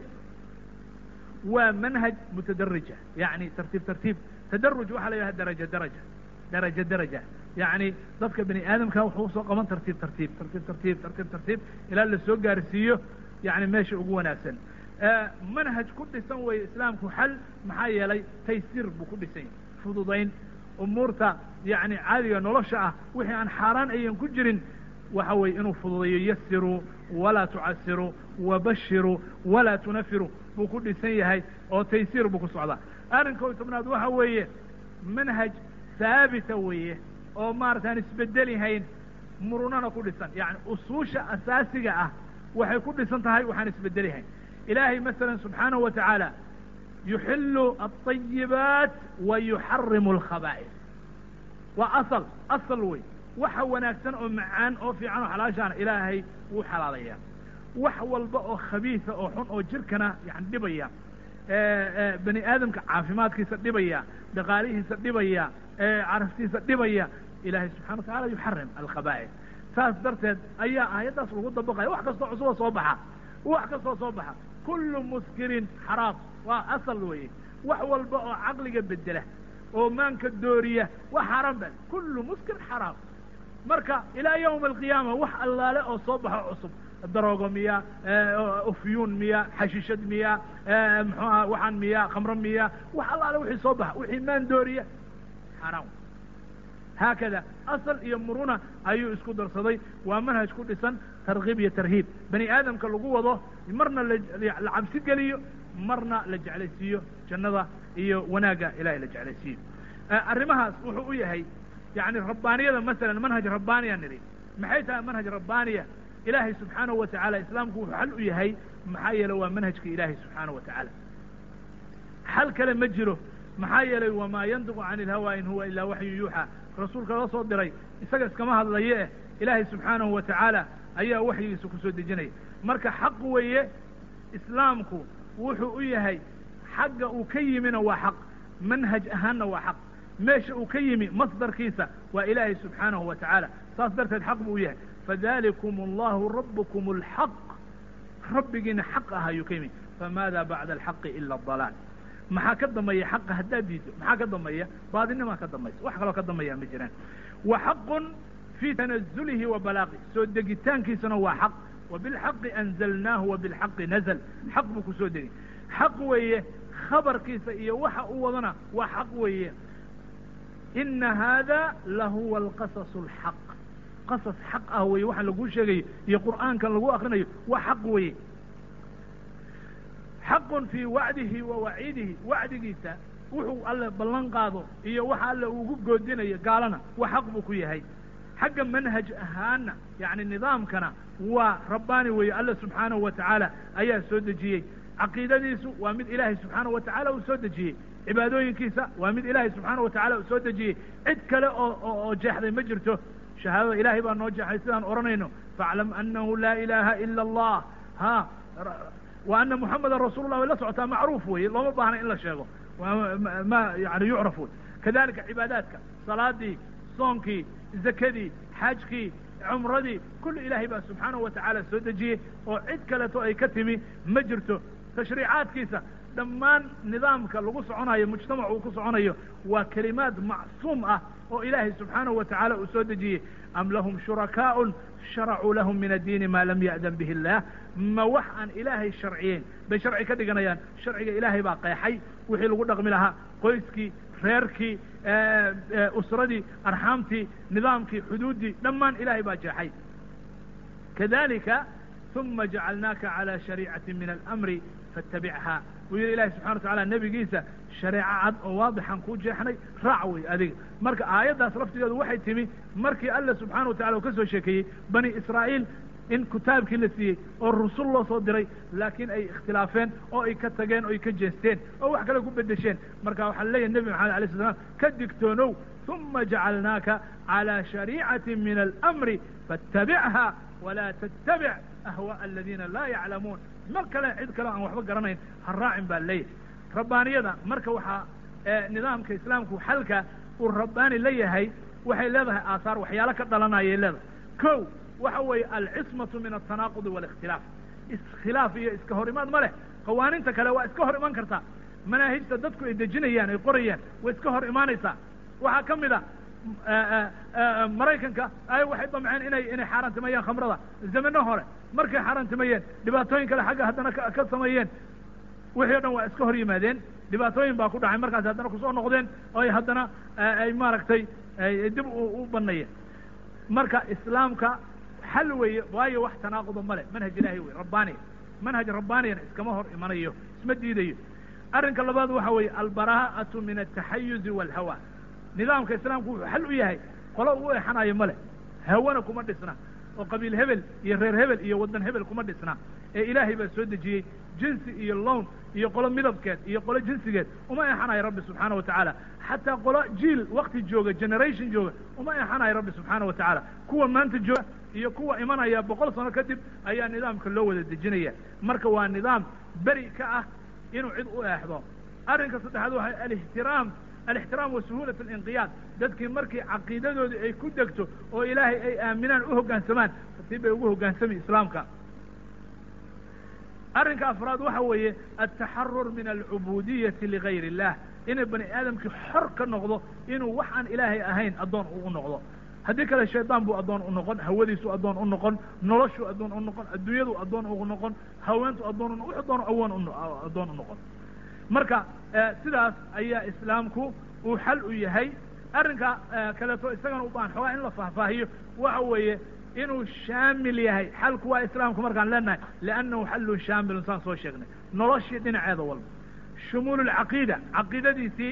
waa manhaj mutadarija yani tartiib tartiib tadaruj waxaa la yidhaha daraja daraja daraja daraja yani dadka bani aadamka wuxuu usoo qaban tartiib tartiib tartiib tartiib tartiib tartiib ilaa la soo gaarsiiyo yani meesha ugu wanaagsan manhaj ku dhisan weeye islaamku xal maxaa yeelay taysiir buu ku dhisan yahy fududayn umuurta yani caadiga nolosha ah wixii aan xaaraan ayan ku jirin waxa weeye inuu fududayo yasiruu walaa tucasiruu wabashiruu walaa tunafiruu buu ku dhisan yahay oo taysiir buu ku socdaa arrinka tobnaad waxa weeye manhaj haabita weeye oo maarata aan isbedelihayn murunana ku dhisan yani usuusha asaasiga ah waxay ku dhisan tahay waxaan isbedelihayn ilaahay masalan subxaanahu wa tacaala yuxilu alطayibaat wa yuxarimu alkhaba'is waa asal asal wey waxa wanaagsan oo macaan oo fiican oo xalaashaana ilaahay wuu xalaalayaa wax walba oo khabiisa oo xun oo jirkana yani dhibaya bani aadamka caafimaadkiisa dhibaya dhaqaalihiisa dhibaya caraftiisa dhibaya ilahay subxana wa tacala yuxarim alkhaba'is saas darteed ayaa aayaddaas lagu dabaqaya wax kastoo cusuba soo baxa wax kastoo soo baxa kullu muskirin xaraam waa asal weeye wax walba oo caqliga bedela oo maanka dooriya wax xaaraan ba kullu muskir xaraam marka ilaa yawma alqiyaama wax allaale oo soo baxo cusub daroogo miya ufyuun miya xashishad miya muxuaha waxaan miya khamro miya wax allaale wixii soo baxa wixii maan dooriya xaaraan haakada asal iyo muruna ayuu isku darsaday waa manhaj ku dhisan tarkiib iyo tarhiib bani aadamka lagu wado marna la cabsi geliyo marna la jeclaysiiyo jannada iyo wanaagga ilahay la jeclaysiiyo arrimahaas wuxuu u yahay yani rabbaaniyada masalan manhaj rabbaaniya nidhi maxay tahay manhaj rabbaaniya ilaahay subxaanahu wa tacaala islaamku wuxuu xal u yahay maxaa yeele waa manhajka ilaahay subxaanahu wa tacaala xal kale ma jiro maxaa yeelay wamaa yandiqu cani ilhawa in huwa ilaa waxyu yuuxa rasuulka loo soo diray isaga iskama hadlaye eh ilaahay subxaanahu wa tacaala ayaa waxyigiisa kusoo dejinaya marka xaq weeye islaamku wuxuu u yahay xagga uu ka yimina waa xaq manhaj ahaanna waa xaq meesha uu ka yimi masdarkiisa waa ilaahay subxaanahu wa tacaala saas darteed xaq buu u yahay fadalikum allahu rabukum alxaq rabbigiina xaq ah ayuu ka yimi famaada bacda alxaqi ila adalaal maxaa ka dambeeya xaqa haddaad diido maxaa ka dambeeya baadinimaa ka dambaysa wax kaloo ka dambeeya ma jiraan wa xaqun fii tanazulihi wa balaaqi soo degitaankiisana waa xaq wa bilxaqi anzalnaahu wa bilxaqi nazl xaq buu kusoo degay xaq weeye khabarkiisa iyo waxa u wadana waa xaq weeye ina hada lahuwa alqasas alxaq qasas xaq ah weye waxa laguu sheegayo iyo qur'aankan lagu akrinayo waa xaq weeye xaqun fii wacdihi wa waciidihi wacdigiisa wuxuu alle ballan qaado iyo waxa alle ugu goodinayo gaalana waa xaq buu ku yahay xagga manhaj ahaana yani nidaamkana waa rabbaani weeye alle subxaanahu wa tacaala ayaa soo dejiyey caqiidadiisu waa mid ilaahay subxaanahu wa tacala uu soo dejiyey cibaadooyinkiisa waa mid ilaahay subxaanahu wa tacala uu soo dejiyey cid kale oo oo jeexday ma jirto shahaadada ilaahay baa noo jeexay sidaan odhanayno faaclam anahu laa ilaaha ila allah ha wa ana muxameda rasuul lah way la socotaa macruuf weye looma baahna in la sheego ma yani yucraf wey kadalika cibaadaadka salaadii soonkii zakadii xajkii cumradii kulli ilaahay baa subxaanahu wa tacaala soo dejiyey oo cid kaleto ay ka timi ma jirto tashriicaadkiisa dhammaan nidaamka lagu soconayo mujtamac uu ku soconayo waa kelimaad macsuum ah oo ilaahay subxaanahu wa tacaala uu soo dejiyey am lahum shurakaa'un sharacuu lahum min addiini maa lam ya'dan bihi illaah ma wax aan ilaahay sharciyeyn bay sharci ka dhiganayaan sharciga ilaahay baa qeexay wixii lagu dhaqmi lahaa qoyskii reerkii usradii arxaamtii nidaamkii xuduuddii dhammaan ilaahay baa jeexay kadalika uma jacalnaaka calى shariicati min alamri faاtabichaa buu yihi ilahi subxana wa tacala nebigiisa shareeco cad oo waadixan kuu jeexnay raac wey adiga marka aayaddaas laftigeedu waxay timi markii alla subxaana wa tacala uu ka soo sheekeeyey bani israa'iil in kitaabkii la siiyey oo rusul loo soo diray laakiin ay ikhtilaafeen oo ay ka tageen oo ay ka jeesteen oo wax kale ku bedesheen marka waxaa leeyahy nebi maxamed alay sl slam ka digtoonow uma jacalnaaka calى shariicati min alamri faاtabichaa walaa tattabic ahwaء aladiina laa yaclamuun mar kale cid kale aan waxba garanayn ha raacin baa leeyahay rabbaaniyada marka waxaa nidaamka islaamku xalka uu rabbaani la yahay waxay leedahay aahaar waxyaalo ka dhalanayay leedahay ko waxa weeye alcismatu min altanaaqudi wاlikhtilaaf iskhilaaf iyo iska hor imaad ma leh qawaaninta kale waa iska hor iman kartaa manaahijta dadku ay dejinayaan ay qorayaan way iska hor imaanaysaa waxaa ka mid a maraykanka ay waxay damceen inay inay xaaraantimayeen khamrada zamano hore markay xaaraantimayeen dhibaatooyin kale xagga haddana ka sameeyeen wixii o dhan waa iska hor yimaadeen dhibaatooyin baa ku dhacay markaas haddana kusoo noqdeen oo ay haddana ay maaragtay dib u banayeen marka islaamka xal weeye waayo wax tanaaquda male manhaj ilahi wey rabbaaniya manhaj rabbaaniyana iskama hor imanayo isma diidayo arrinka labaad waxa weeye albaraa'atu min altaxayuzi waalhawa nidaamka islaamku wuxuu xal u yahay qolo u exanayo male hawana kuma dhisna oo qabiil hebel iyo reer hebel iyo waddan hebel kuma dhisna ee ilaahay baa soo dejiyey jinsi iyo lown iyo qolo midabkeed iyo qolo jinsigeed uma exanayo rabbi subxaana wa tacaala xataa qolo jiil wakti jooga generation jooga uma exanayo rabbi subxaana wa tacaala kuwa maanta jooga iyo kuwa imanaya boqol sano kadib ayaa nidaamka loo wada dejinaya marka waa nidaam beri ka ah inuu cid u eexdo arrinka saddexaad waxa alixtiraam alixtiraam wa suhuulat alinqiyaad dadkii markii caqiidadoodii ay ku degto oo ilaahay ay aaminaan u hoggaansamaan tartiib bay ugu hoggaansami islaamka arrinka afraad waxa weeye altaxarur min alcubudiyati ligayr illah inay bani aadamkii xor ka noqdo inuu wax aan ilaahay ahayn addoon uu u noqdo haddii kale shaydaan buu addoon u noqon hawadiisu addoon u noqon noloshuu addoon u noqon adduunyadu addoon u noqon haweentu addoon wuxuu doono awoon addoon u noqon marka sidaas ayaa islaamku uu xal u yahay arrinka kaleeto isagana u baahan xoogaa in la faahfaahiyo waxa weeye inuu shaamil yahay xalku waa islaamku markaan leenahay liannahu xallun shaamilun saan soo sheegnay noloshii dhinaceeda walba shumuulu lcaqiida caqiidadiisii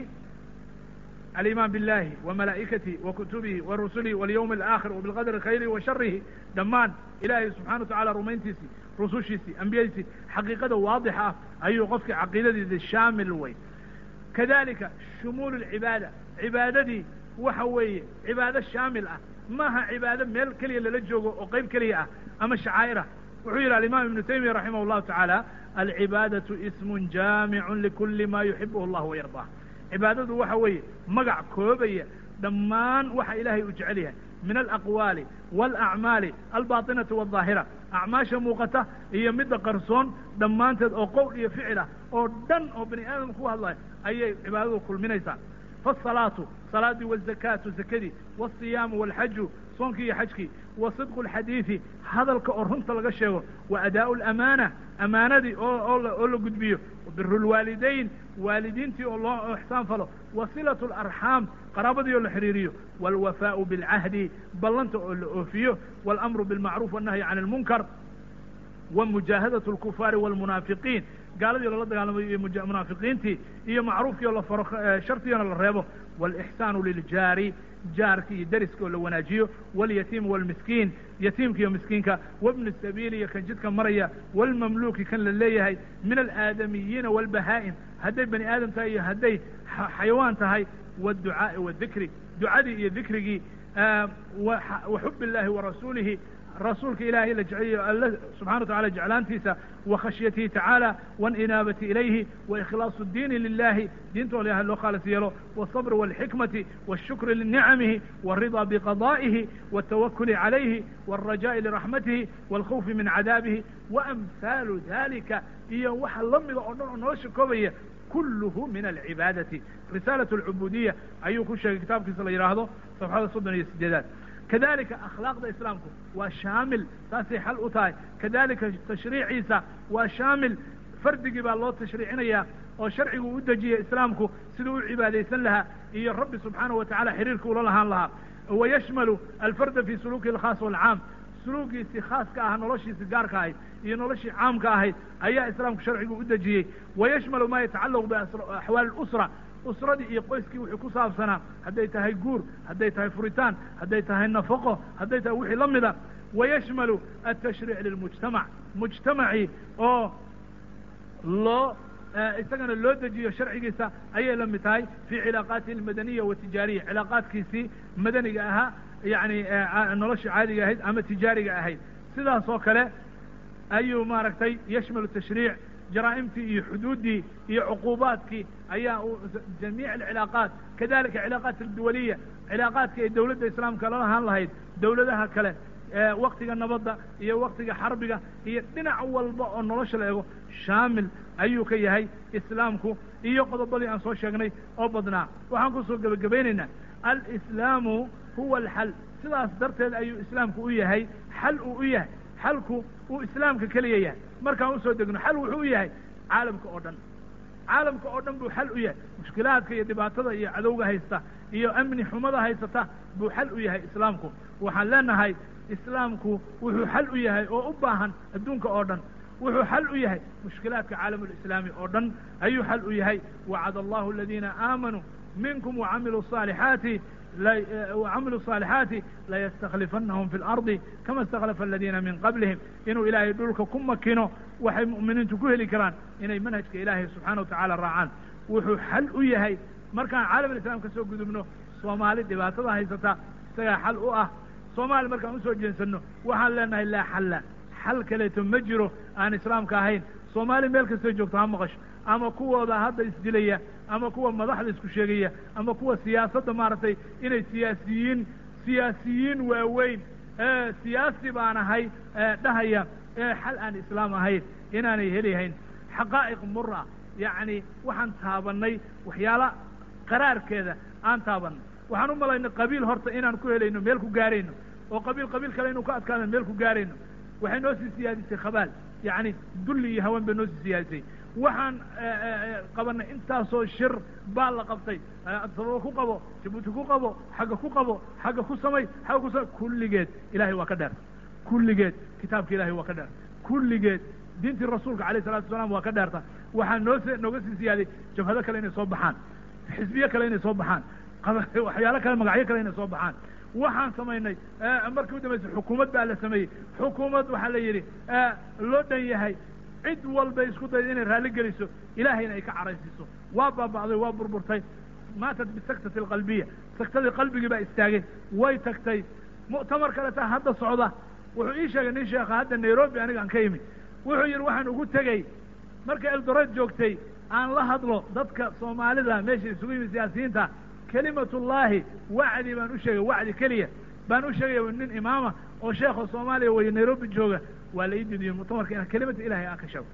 alimaan biاllahi wa malaa'ikatihi wa kutubihi wa rusulihi walyawmi alaakhir wa bilqadri khayrihi wa sharihi dhammaan ilaahay subxana wa tacala rumayntiisii rusushiisii ambiyadiisii xaqiiqada waadixa ah ayuu qofkii caqiidadiisi shaamil wey kadalika shumuulu lcibaada cibaadadii waxa weeye cibaado shaamil ah maaha cibaado meel keliya lala joogo oo qayb keliya ah ama shacaa'irah wuxuu yidhi alimaam ibnu taymiya raximah allahu tacaala alcibaadatu ismun jaamicun likuli ma yuxibuhu allah wayardah cibaadadu waxa weeye magac koobaya dhammaan waxa ilaahay uu jecel yahay min alaqwaali waalacmaali albaatinati waldaahira acmaasha muuqata iyo midda qarsoon dhammaanteed oo qowl iyo ficil ah oo dhan oo bani aadamka ku hadlaya ayay cibaadadu kulminaysaa faasalaatu salaadii wazakaatu zakadii waasiyaamu walxaju soonkii iyo xajkii wa sidqu alxadiidi hadalka oo runta laga sheego wa adaa'u alamaana amaanadii oo oo la gudbiyo biru lwaalidayn waalidiintii oo loo ixsaan falo wa silatu alarxaam qaraabadii oo la xiriiriyo waalwafaau bilcahdi ballanta oo la oofiyo waalamru bilmacruuf wannahyi can almunkar wa mujaahadatu alkufaari waalmunaafiqiin gaaladii loola dagaalamayo iyo munaafiqiintii iyo macruufkii oo la faro shartigiona la reebo waalixsaanu liljaari jaarki iyo deriska oo la wanaajiyo walyatiim waalmiskiin yatiimka iyo miskiinka wabni sabiili iyo kan jidka maraya waalmamluuki kan la leeyahay min alaadamiyiina waalbahaa'im hadday bani aadam tahay iyo hadday xayawaan tahay waadducaa'i waadikri ducadii iyo dikrigii wa xub illahi warasuulihi rasuulka ilaahay la jeceliyo alle subxana wa tacala jeclaantiisa wa khashyatihi tacaala waاlinaabati ilayhi waikhlaasu اdiini lilahi diinta oo ilahay loo khaalis yeelo wالصabr wاlxikmati wالshukri linicamihi wالriضا bqadaa'ihi wالtawakuli calayhi wالrajaءi liraxmatihi wاlkhawfi min cadaabihi waamhaalu dalika iyo waxa la mida oo dhan oo nolosha koobaya kulluhu min alcibaadati risaalat alcubuudiya ayuu ku sheegay kitaabkiisa la yidhaahdo safxada soddon iyo sideedaad kadalika akhlaaqda islaamku waa shaamil taasay xal u tahay kadalika tashriiciisa waa shaamil fardigii baa loo tashriicinaya oo sharcigu u dejiyay islaamku siduu u cibaadaysan lahaa iyo rabbi subxaanahu wa tacala xiriirka ula lahaan lahaa wayashmalu alfarda fi suluuki alkhaas walcaam suluugiisii khaaska ah noloshiisi gaarka ahayd iyo noloshii caamka ahayd ayaa islaamku sharcigu u dejiyey wayashmalu ma yatacallaqu biaxwaali اlusra usradii iyo qoyskii wuxuu ku saabsanaa hadday tahay guur hadday tahay furitaan hadday tahay nafaqo hadday tahay wixii la mida wayashmalu altashriic lilmujtamac mujtamacii oo loo isagana loo dejiyo sharcigiisa ayay la mid tahay fii cilaaqaatihi almadaniya watijaariya cilaaqaadkiisii madaniga ahaa yani nolosha caadiga ahayd ama tijaariga ahayd sidaas oo kale ayuu maaragtay yashmalu tashriic jaraa'imtii iyo xuduuddii iyo cuquubaadkii ayaa jamiic alcilaaqaat kadalika cilaaqaat alduwaliya cilaaqaadka ay dawladda islaamka la lahaan lahayd dawladaha kale waktiga nabadda iyo waktiga xarbiga iyo dhinac walba oo nolosha la ego shaamil ayuu ka yahay islaamku iyo qodobadii aan soo sheegnay oo badnaa waxaan kusoo gebagabaynaynaa alislaamu huwa alxal sidaas darteed ayuu islaamku u yahay xal uu u yahay xalku uu islaamka keliya yahay markaan usoo degno xal wuxuu u yahay caalamka oo dhan caalamka oo dhan buu xal u yahay mushkilaadka iyo dhibaatada iyo cadowga haysta iyo amni xumada haysata buu xal u yahay islaamku waxaan leenahay islaamku wuxuu xal u yahay oo u baahan adduunka oo dhan wuxuu xal u yahay mushkilaadka caalamulislaami oo dhan ayuu xal u yahay wacada allahu aladiina aamanuu minkum wacamiluu صaalixaati wcamilu الصaalixaati layastaklifanahum fi اlardi kama اstakhlafa aladiina min qablihim inuu ilaahay dhulka ku makino waxay mu'miniintu ku heli karaan inay manhajka ilaahay subxaana wa tacaala raacaan wuxuu xal u yahay markaan caalamalislam ka soo gudubno soomaali dhibaatada haysata isagaa xal u ah soomaali markaan usoo jeensano waxaan leenahay laa xalla xal kaleeto ma jiro aan islaamka ahayn soomaali meel kastoo joogto ha maqasho ama kuwooda hadda isdilaya ama kuwa madaxda isku sheegaya ama kuwa siyaasadda maaragtay inay siyaasiyiin siyaasiyiin waaweyn siyaasi baan ahay dhahaya ee xal aan islaam ahayn inaanay helihayn xaqaa'iq mura yacni waxaan taabannay waxyaala qaraarkeeda aan taabannay waxaan u malaynay qabiil horta inaan ku helayno meel ku gaarayno oo qabiil qabiil kale inuu ka adkaadano meel ku gaarayno waxay noo sii siyaadisay khabaal yacni dulli iyo haween bay noo sii siyaadisay waxaan qabanay intaasoo shir baa la qabtay sababo ku qabo jabuuti ku qabo xagga ku qabo xagga ku samay xagga ku samay kulligeed ilahay waa ka dheer kulligeed kitaabka ilahay waa ka dheer kulligeed diintii rasuulka alayh salatu wasalaam waa ka dheerta waxaa noo s nooga sii siyaaday jabhado kale inay soo baxaan xisbiye kale inay soo baxaan waxyaalo kale magacyo kale inay soo baxaan waxaan samaynay markii u dambaysay xukuumad baa la sameeyey xukuumad waxaa la yidhi loo dhan yahay cid walba isku dayda inay raalli geliso ilaahayna ay ka caraysiiso waa baaba'day waa burburtay maatat bisaktati alqalbiya saktadii qalbigii baa istaagay way tagtay mu'tamar kaleta hadda socda wuxuu ii sheegay nin sheekha hadda nairobi aniga aan ka imi wuxuu yidhi waxaan ugu tegey marka eldoret joogtay aan la hadlo dadka soomaalida meesha isugu yimi siyaasiyiinta kelimatullaahi wacdi baan u sheegay wacdi keliya baan u sheegaya nin imaama oo sheekha soomaaliya weye nairobi jooga waa la ii didiyo muctamarka inaan kelimata ilahay aan ka sheego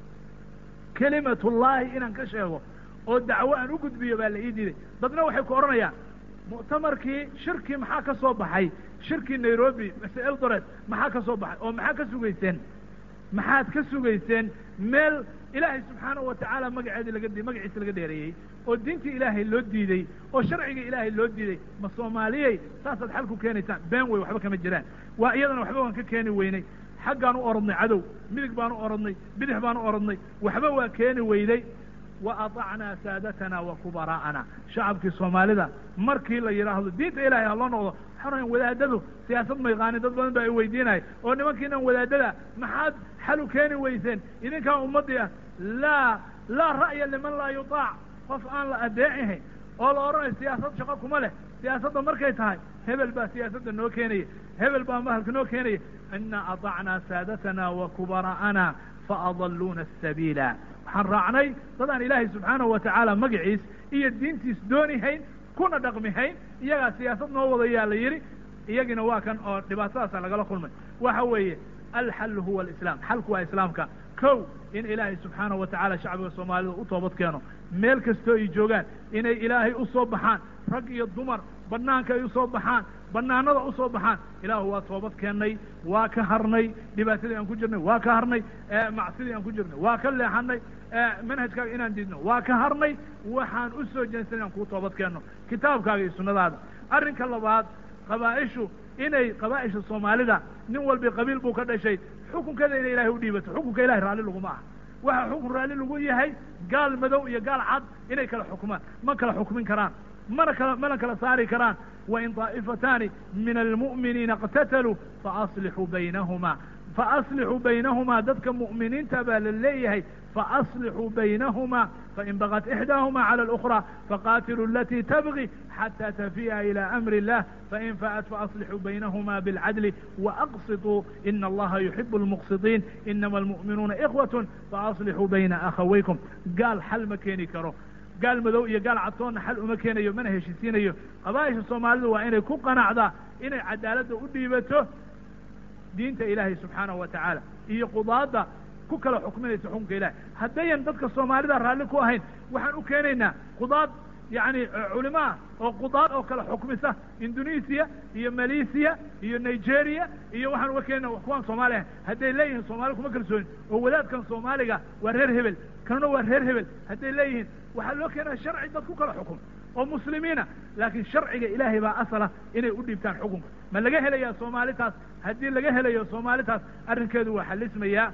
kelimatullaahi inaan ka sheego oo dacwo aan u gudbiyo baa la ii diiday dadna waxay ku odhanayaan muctamarkii shirkii maxaa ka soo baxay shirkii nairobi mise eldoret maxaa ka soo baxay oo maxaa ka sugayseen maxaad ka sugayseen meel ilaahay subxaanahu watacaala magaceedi laga magaciisa laga dheereeyey oo diintii ilaahay loo diidey oo sharciga ilaahay loo diiday ma soomaaliyey saasaad xal ku keenaysaan been wey waxba kama jiraan waa iyadana waxba waan ka keeni weynay xaggaan u orodnay cadow midig baan u orodnay bidix baan u orodnay waxba waa keeni weyday wa aطacnaa saadatana wa kubaraa'ana shacabkii soomaalida markii la yidhaahdo diinta ilahay ha loo noqdo xarayan wadaadadu siyaasad ma yaqaanin dad badan baa i weydiinaya oo nimankiinan wadaadada maxaad xal u keeni weyseen idinkaa ummaddii ah laa laa ra'ya liman laa yutaac qof aan la adeecihayn oo la odhanayo siyaasad shaqo kuma leh siyaasadda markay tahay hebel baa siyaasadda noo keenaya hebel baa mahalka noo keenaya inaa aطacnaa saadatana wa kubaraa'ana faadaluuna asabiila waxaan raacnay dad aan ilaahay subxaanahu watacaala magaciis iyo diintiis doonihayn kuna dhaqmihayn iyagaa siyaasad noo wadayaa la yidhi iyagina waa kan oo dhibaatadaasa lagala kulmay waxa weeye alxallu huwa alislaam xalku waa islaamka kow in ilaahay subxaanahu watacaala shacbiga soomaalida u toobad keeno meel kastoo ay joogaan inay ilaahay u soo baxaan rag iyo dumar banaanka ay usoo baxaan banaanada usoo baxaan ilaahu waa toobad keennay waa ka harnay dhibaatadii aan ku jirnay waa ka harnay macsidii aan ku jirnay waa ka leexanay manhajkaaga inaan diidno waa ka harnay waxaan u soo jeensan inaan kuu toobad keenno kitaabkaaga iyo sunnadaada arrinka labaad qabaa'ishu inay qabaa'isha soomaalida nin walbi qabiil buu ka dhashay xukunkeeda inay ilahay u dhiibato xukunka ilahay raalli laguma aha waxa xukun raalli lagu yahay gaal madow iyo gaal cad inay kala xukumaan ma kala xukmin karaan mana kala mana kala saari karaan wain طaa'ifataani min almu'miniina اqtataluu faaصlixuu baynahuma faaصlixuu baynahumaa dadka mu'miniinta baa la leeyahay faaصlixuu baynahuma fain bagat ixdaahuma calى اlأkrى faqatiluu alatii tabغi xatى tafi'a ilى amri الlah fain faأت faaصlixuu baynahuma bاlcadl وأqsiطuu ina allaha yuxib اlmuqsiطiin inama almu'minuuna إkhwaة faaصlixuu bayna akhawaykum gaal xal ma keeni karo gaal madow iyo gaal cadtoonna xal uma keenayo mana heshisiinayo qabaa'isha soomaalidu waa inay ku qanacdaa inay cadaaladda u dhiibato diinta ilaahay subxaanahu wa tacaala iyo qudaadda ku kala xukminaysa xukunka ilahay haddayan dadka soomaalida raalli ku ahayn waxaan u keenaynaa qudaad yacni culimo ah oo qudaad oo kala xukmisa indonesiya iyo malaysiya iyo nigeria iyo waxaan uga keenayna kuwaan soomaali ahayn hadday leeyihiin soomaali kuma kalsoonin oo wadaadkan soomaaliga waa reer hebel kanuna waa reer hebel hadday leeyihiin waxaa loo keenaya sharci dad ku kala xukum oo muslimiina laakiin sharciga ilaahay baa asala inay u dhiibtaan xukunka ma laga helayaa soomaalitaas haddii laga helayo soomaalitaas arrinkeedu waa xalismayaa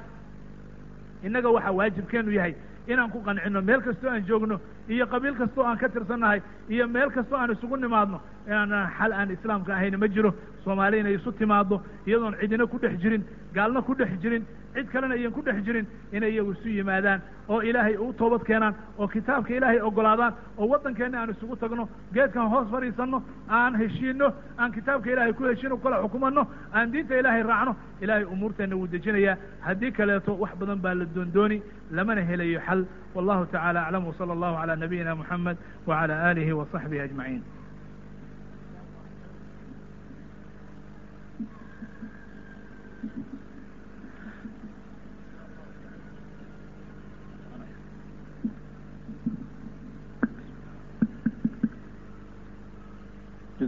innaga waxaa waajibkeenu yahay inaan ku qancino meel kastoo aan joogno iyo qabiil kastoo aan ka tirsannahay iyo meel kastoo aan isugu nimaadno inaan xal aan islaamka ahayna ma jiro soomaali inay isu timaaddo iyadoon cidina ku dhex jirin gaalna ku dhex jirin cid kalena iyan ku dhex jirin inay iyagu isu yimaadaan oo ilaahay u toobad keenaan oo kitaabka ilaahay ogolaadaan oo waddankeenna aan isugu tagno geedkan hoos fadhiisanno aan heshiino aan kitaabka ilaahay ku heshiino kala xukumanno aan diinta ilaahay raacno ilaahay umuurteenna wuu dejinayaa haddii kaleeto wax badan baa la doondooni lamana helayo xal wallahu tacala aclam wsala allahu calaa nabiyina moxamed wacala aalihi wa saxbihi ajmaciin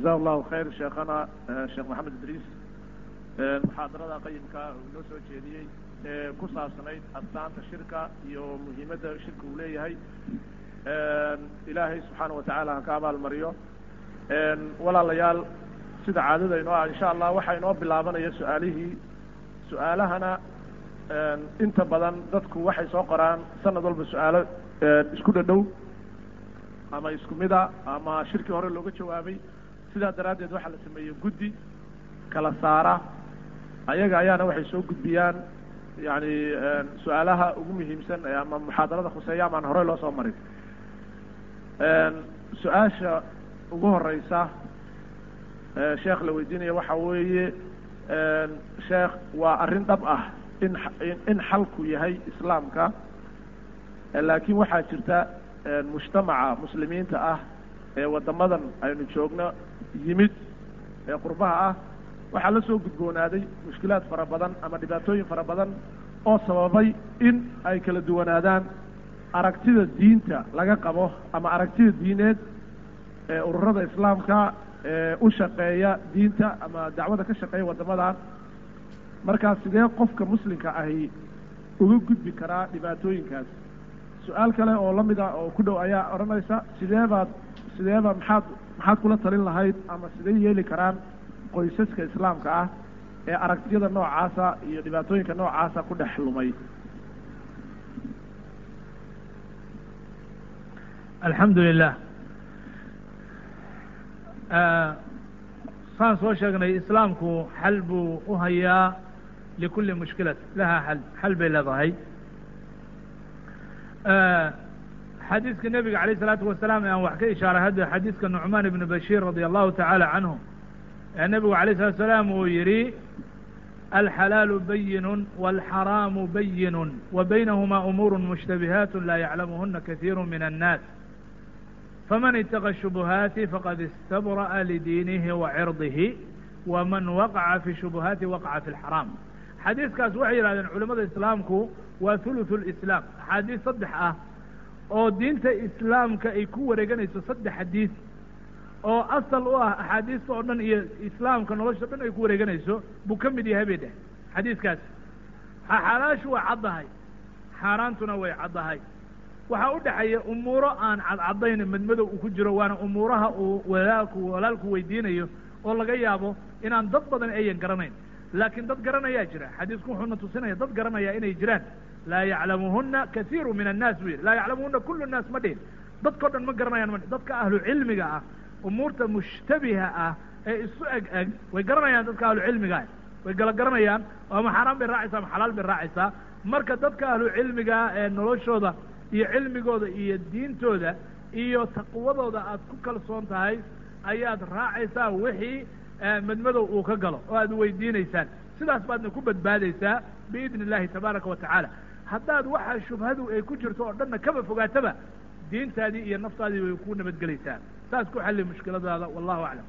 jaza allahu khayr sheekhana sheekh maxamed idriis muxaadarada qayimka uu noo soo jeediyey ee ku saabsanayd astaanta shirka iyo muhiimadda shirka uu leeyahay ilaahay subxaana watacaala ha ka abaalmariyo walaalayaal sida caadada inoo ah insha allah waxaa inoo bilaabanaya su-aalihii su-aalahana inta badan dadku waxay soo qoraan sanad walba su-aalo isku dhadhow ama isku mida ama shirkii hore looga jawaabay sidaa daraaddeed waxaa la sameeyey guddi kala saara ayaga ayaana waxay soo gudbiyaan yani su-aalaha ugu muhiimsan ama muxaadarada khuseeya amaan horey loo soo marin su-aasha ugu horeysa sheekh la weydiinaya waxa weeye sheekh waa arrin dhab ah in in xalku yahay islaamka laakiin waxaa jirta mujtamaca muslimiinta ah ee waddamadan aynu joogno yimid ee qurbaha ah waxaa la soo gudboonaaday mushkilaad fara badan ama dhibaatooyin fara badan oo sababay in ay kala duwanaadaan aragtida diinta laga qabo ama aragtida diineed ee ururada islaamka ee u shaqeeya diinta ama dacwada ka shaqeeya waddamadan markaa sidee qofka muslimka ahi uga gudbi karaa dhibaatooyinkaas su-aal kale oo lamid ah oo ku dhow ayaa odhanaysa sidee baad sideeba maxaad maxaad kula talin lahayd ama sidee yeeli karaan qoysaska islaamka ah ee aragtiyada noocaasa iyo dhibaatooyinka noocaasa ku dhex lumay alxamdu lilah saan soo sheegnay islaamku xal buu u hayaa likulli mushkilat lahaa xal xal bay leedahay xadiiska nebiga alayh isalaatu wasalaam ee aan wax ka ishaaray hadda xadiiska nucmaan ibn bashiir radia allahu tacaala canhu ee nebigu alayh salatu salaam uu yihi alxalaalu bayinu walxaraamu bayinu wa baynahuma umuuru mushtabihaat laa yaclamuhuna kasiiru min annaas faman itaqa shubuhaati faqad istabra'a lidiinihi wa cirdihi waman waqaca fi shubuhaati waqaca fi lxaraam xadiiskaas waxay yidhahdeen culimada islaamku waa thuluthu lislaam axaadiis saddex ah oo diinta islaamka ay ku wareeganayso saddex xadiis oo asal u ah axaadiista oo dhan iyo islaamka nolosha o dhan ay ku wareeganayso buu ka mid yahay bay dheh xadiiskaas xalaashu waa caddahay xaaraantuna way caddahay waxaa u dhexeeya umuuro aan cadcadayn madmadow uu ku jiro waana umuuraha uu walaalku walaalku weydiinayo oo laga yaabo inaan dad badan ayan garanayn laakiin dad garanayaa jira xadiisku wuxuuna tusinaya dad garanaya inay jiraan laa yaclamuhuna kasiiru min annaas buu yidhi laa yaclamuhuna kulu nnaas ma dhihin dadkao dhan ma garanayaan ma dadka ahlu cilmiga ah umuurta mushtabiha ah ee isu eg eg way garanayaan dadka ahlu cilmiga ah way gala garanayaan ama xaaraan bay raacaysaa ama xalaal bay raacaysaa marka dadka ahlu cilmigaa ee noloshooda iyo cilmigooda iyo diintooda iyo taqwadooda aad ku kalsoon tahay ayaad raacaysaa wixii madmadow uu ka galo oo aad weydiinaysaan sidaas baadna ku badbaadaysaa biidni illahi tabaaraka wa tacaala haddaad waxa shubhadu ay ku jirto oo dhanna kaba fogaataba diintaadii iyo naftaadii way ku nabadgelaysaa saas ku xalli mushkiladaada wallahu aclam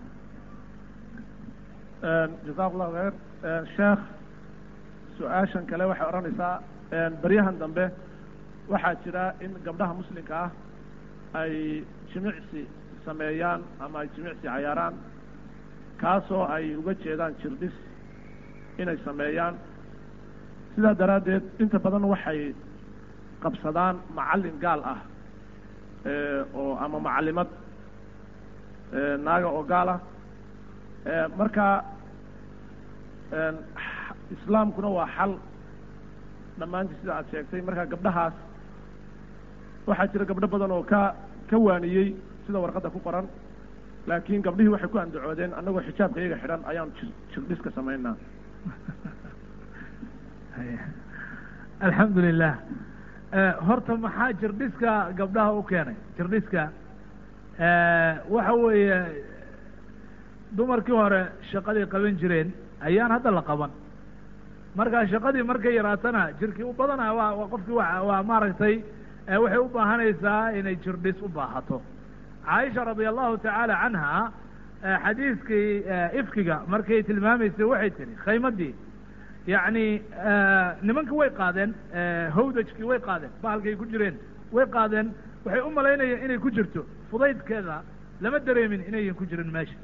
jazaku llahu khayr sheekh su-aashan kale waxay odhanaysaa baryahan dambe waxaa jira in gabdhaha muslimka ah ay jimicsi sameeyaan ama ay jimicsi cayaaraan kaasoo ay uga jeedaan jirdhis inay sameeyaan sidaa daraaddeed inta badan waxay qabsadaan macallin gaal ah oo ama macallimad naaga oo gaal ah marka islaamkuna waa xal dhammaantii sida aad sheegtay marka gabdhahaas waxaa jira gabdho badan oo ka ka waaniyey sida warqadda ku qoran laakiin gabdhihii waxay ku andacoodeen annagoo xijaabka iyaga xidhan ayaan jir jirdhiska samaynaa alxamdu lilah horta maxaa jirdhiska gabdhaha u keenay jirdhiska waxa weeye dumarkii hore shaqaday qaban jireen ayaan hadda la qaban marka shaqadii markay yaraatana jirkii u badana waa waa qofkii wa waa maaragtay waxay u baahanaysaa inay jirdhis u baahato caaisha radia allahu tacaala canha xadiiskii ifkiga markay tilmaamaysay waxay tihi khaymadii yacni nimanka way qaadeen hawdajkii way qaadeen bahalkay ku jireen way qaadeen waxay u malaynayeen inay ku jirto fudaydkeeda lama dareemin inayan ku jirin meesha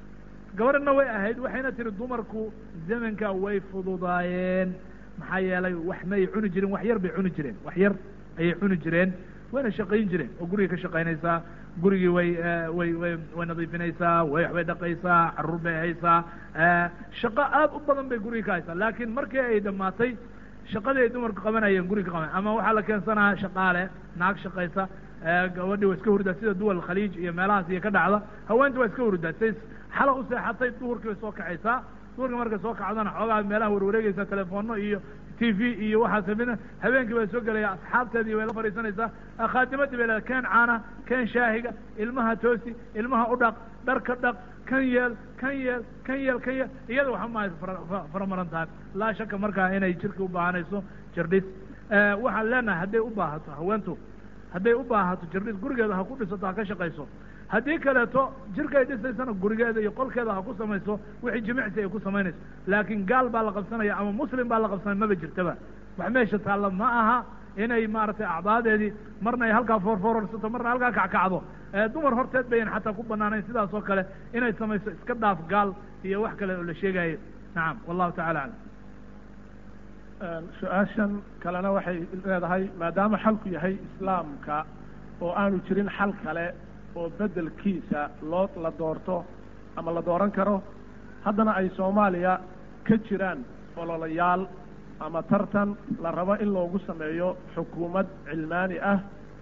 gabadhna way ahayd waxayna tihi dumarku zamanka way fududaayeen maxaa yeelay wax may cuni jireen wax yar bay cuni jireen wax yar ayay cuni jireen wayna shaqayn jireen oo gurigay ka shaqaynaysaa gurigii way way way way nadiifinaysaa way waxbay dhaqaysaa carruur bay haysaa shaqo aad u badan bay guriga ka haysaa laakiin markii ay dhammaatay shaqadii ay dumarku qabanayeen guriga qaban ama waxaa la keensanaa shaqaale naag shaqaysa gabadhii waa iska hurdaa sida duwal khaliij iyo meelahaas iyo ka dhacda haweenta waa iska hurdaa say xala u seexatay duhurkii bay soo kacaysaa duhurkii markay soo kacdana xoogaa meelaha warwareegaysa telefono iyo t v iyo waxaas mina habeenkii bay soo gelaya asxaabteedii bay la fadhiisanaysaa khaadimadii bay leedahay keen caana keen shaahiga ilmaha toosi ilmaha u dhaq dharka dhaq kan yeel kan yeel kan yeel kan yeel iyada waxa maaha faramaran tahay laa shaka markaa inay jirka u baahanayso jirdhis waxaan leenahay hadday u baahato haweentu hadday u baahato jirdhis gurigeeda ha ku dhisato ha ka shaqayso haddii kaleeto jirkay dhisaysana gurigeeda iyo qolkeeda ha ku samayso wixii jimicsi ay ku samaynayso laakiin gaal baa la qabsanaya ama muslim baa la qabsanaya maba jirtaba wax meesha taalla ma aha inay maaragtay acdaadeedii marna ay halkaa foorfoorarsato marna halkaa kackacdo dumar horteed bayan xataa ku banaanayn sidaas oo kale inay samayso iska dhaaf gaal iyo wax kale oo la sheegayo nacam wallahu tacala aclam su-aashan kalena waxay leedahay maadaama xalku yahay islaamka oo aanu jirin xal kale oo beddelkiisa loo la doorto ama la dooran karo haddana ay soomaaliya ka jiraan ololayaal ama tartan la rabo in loogu sameeyo xukuumad cilmaani ah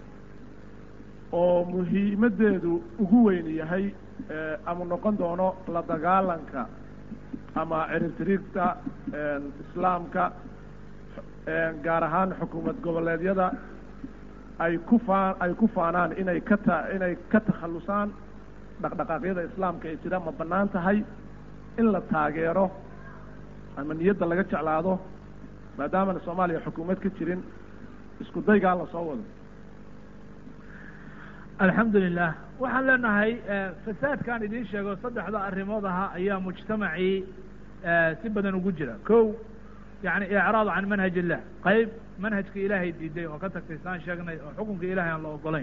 oo muhiimaddeedu ugu weyn yahay ama noqon doono la dagaalanka ama ciribtiriigta islaamka gaar ahaan xukuumad goboleedyada ay ku faan ay ku faanaan inay ka ta inay ka takhallusaan dhaqdhaqaaqyada islaamka ee jira ma bannaan tahay in la taageero ama niyadda laga jeclaado maadaamana soomaaliya xukuumad ka jirin isku daygaa la soo wado alxamdu lilah waxaan leenahay fasaadkaan idiin sheego saddexda arrimood ahaa ayaa mujtamacii si badan ugu jira ko yani icraad can manhaj illah qayb manhajka ilaahay diiday oo ka tagtay saan sheegnay oo xukunka ilahay aan la ogolayn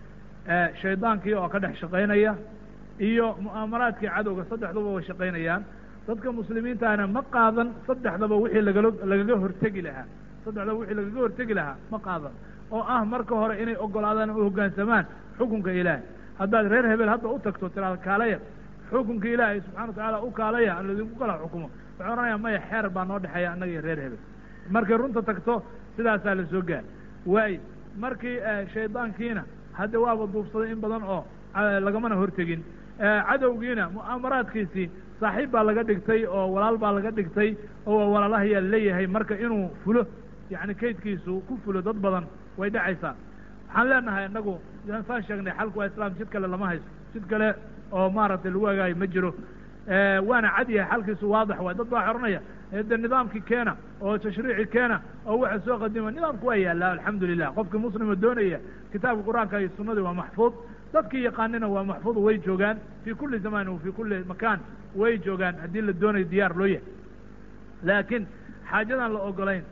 shaydaankii oo ka dhex shaqaynaya iyo mu'aamaraadkii cadowga saddexduba way shaqaynayaan dadka muslimiintaana ma qaadan saddexdaba wixii lagala lagaga hortegi lahaa saddexdaba wixii lagaga hortegi lahaa ma qaadan oo ah marka hore inay ogolaadaan u hoggaansamaan xukunka ilaahay haddaad reer hebel hadda u tagto tiraada kaalaya xukunka ilaahay subxana wa tacaala u kaalaya aan laydinku kala xukumo waxay odhanaya maya xeer baa noo dhexeeya annaga iyo reer hebel markay runta tagto sidaasaa la soo gaar waayo markii shaydaankiina hadda waaba duubsaday in badan oo lagamana hortegin cadowgiina mu'aamaraadkiisii saaxiib baa laga dhigtay oo walaal baa laga dhigtay oo walaalahayaa leeyahay marka inuu fulo yacni kaydkiisu ku fulo dad badan way dhacaysaa waxaan leenahay innagu saan sheegnay xalku waa islaam jid kale lama hayso jid kale oo maaragtay lagu hagaayo ma jiro waana cad yahay xalkiisu waadix waay dad baa xoranaya de nidaamkii keena oo tashriici keena oo waxa soo qadima nidaamku waa yaallaa alxamdu lilah qofkii muslima doonaya kitaabka qur-aanka iyo sunadii waa maxfuud dadkii yaqaanina waa maxfuud way joogaan fii kulli zamaan wa fii kulli makaan way joogaan haddii la doonayo diyaar loo yahay laakiin xaajadaan la ogolayn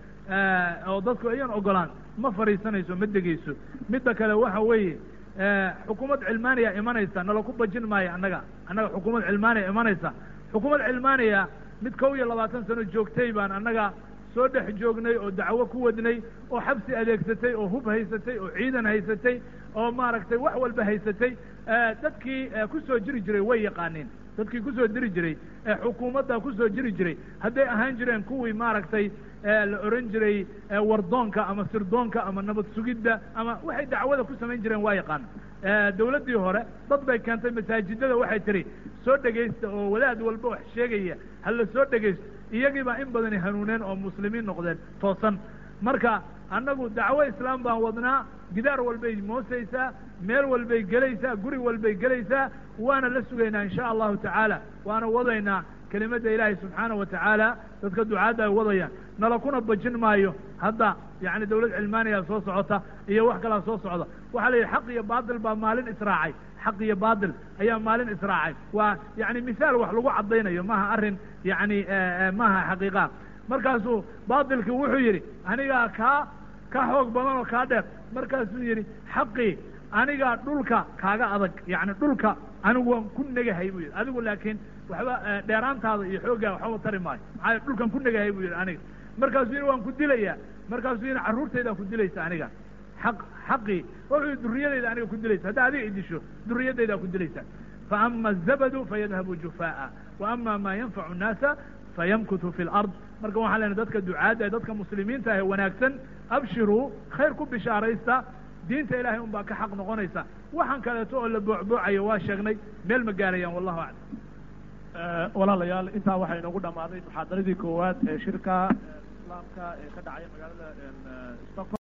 oo dadku ayaan ogolaan ma fadhiisanayso ma degeyso midda kale waxa weeye xukuumad cilmaaniya imanaysa nala ku bajin maayo annaga annaga xukuumad cilmaaniya imanaysa xukuumad cilmaaniya mid kow iyo labaatan sano joogtay baan annaga soo dhex joognay oo dacwo ku wadnay oo xabsi adeegsatay oo hub haysatay oo ciidan haysatay oo maaragtay wax walba haysatay dadkii ku soo jiri jiray way yaqaaneen dadkii kusoo diri jiray xukuumadda kusoo jiri jiray hadday ahaan jireen kuwii maaragtay la oran jiray wardoonka ama sirdoonka ama nabad sugidda ama waxay dacwada ku samayn jireen waa yaqaana dawladdii hore dad bay keentay masaajidada waxay tihi soo dhegaysta oo wadaad walba wax sheegaya ha la soo dhegaysto iyagii baa in badani hanuuneen oo muslimiin noqdeen toosan marka annagu dacwo islaam baan wadnaa gidaar walbay moosaysaa meel walbay gelaysaa guri walbay gelaysaa waana la sugaynaa insha allahu tacaala waana wadaynaa kelimadda ilaahay subxaana wa tacaala dadka ducaadda ay wadayaan nala kuna bajin maayo hadda yani dawlad cilmaaniya soo socota iyo wax kalaa soo socda waxaa la yidhi xaq iyo baatil baa maalin israacay xaq iyo baatil ayaa maalin israacay waa yani misaal wax lagu caddaynayo maaha arrin yani maaha xaqiiqa markaasuu baatilkii wuxuu yidhi anigaa kaa ka xoog badan oo kaa dheer markaasuu yidhi xaqii anigaa dhulka kaaga adag yani dhulka anigu waan ku negahay buu yidhi adigu laakiin waxba dheeraantaada iyo xooggaa waxba tari maayo maxaa dhulkan ku negahay buu yidhi aniga markaasuu yidhi waan ku dilayaa markaasuu yidhi carruurtaydaa ku dilaysa aniga xaq xaqii wuxuu duriyadayda aniga ku dilaysa haddaa adiga idisho duriyadaydaa ku dilaysa faama azabadu fayadhabu jufaa'a wa ama maa yanfacu nnaasa fayamkutu fi lard marka waxaan lena dadka ducaadda ee dadka muslimiinta ah ee wanaagsan abshiruu khayr ku bishaaraysta diinta ilahay un baa ka xaq noqonaysa waxaan kaleeto oo la boocboocayo waa sheegnay meel ma gaarayaan wallahu aclam walaalayaal intaa waxaa inoogu dhammaaday muxaadaradii koowaad ee shirka islaamka ee ka dhacay magaalada stockholm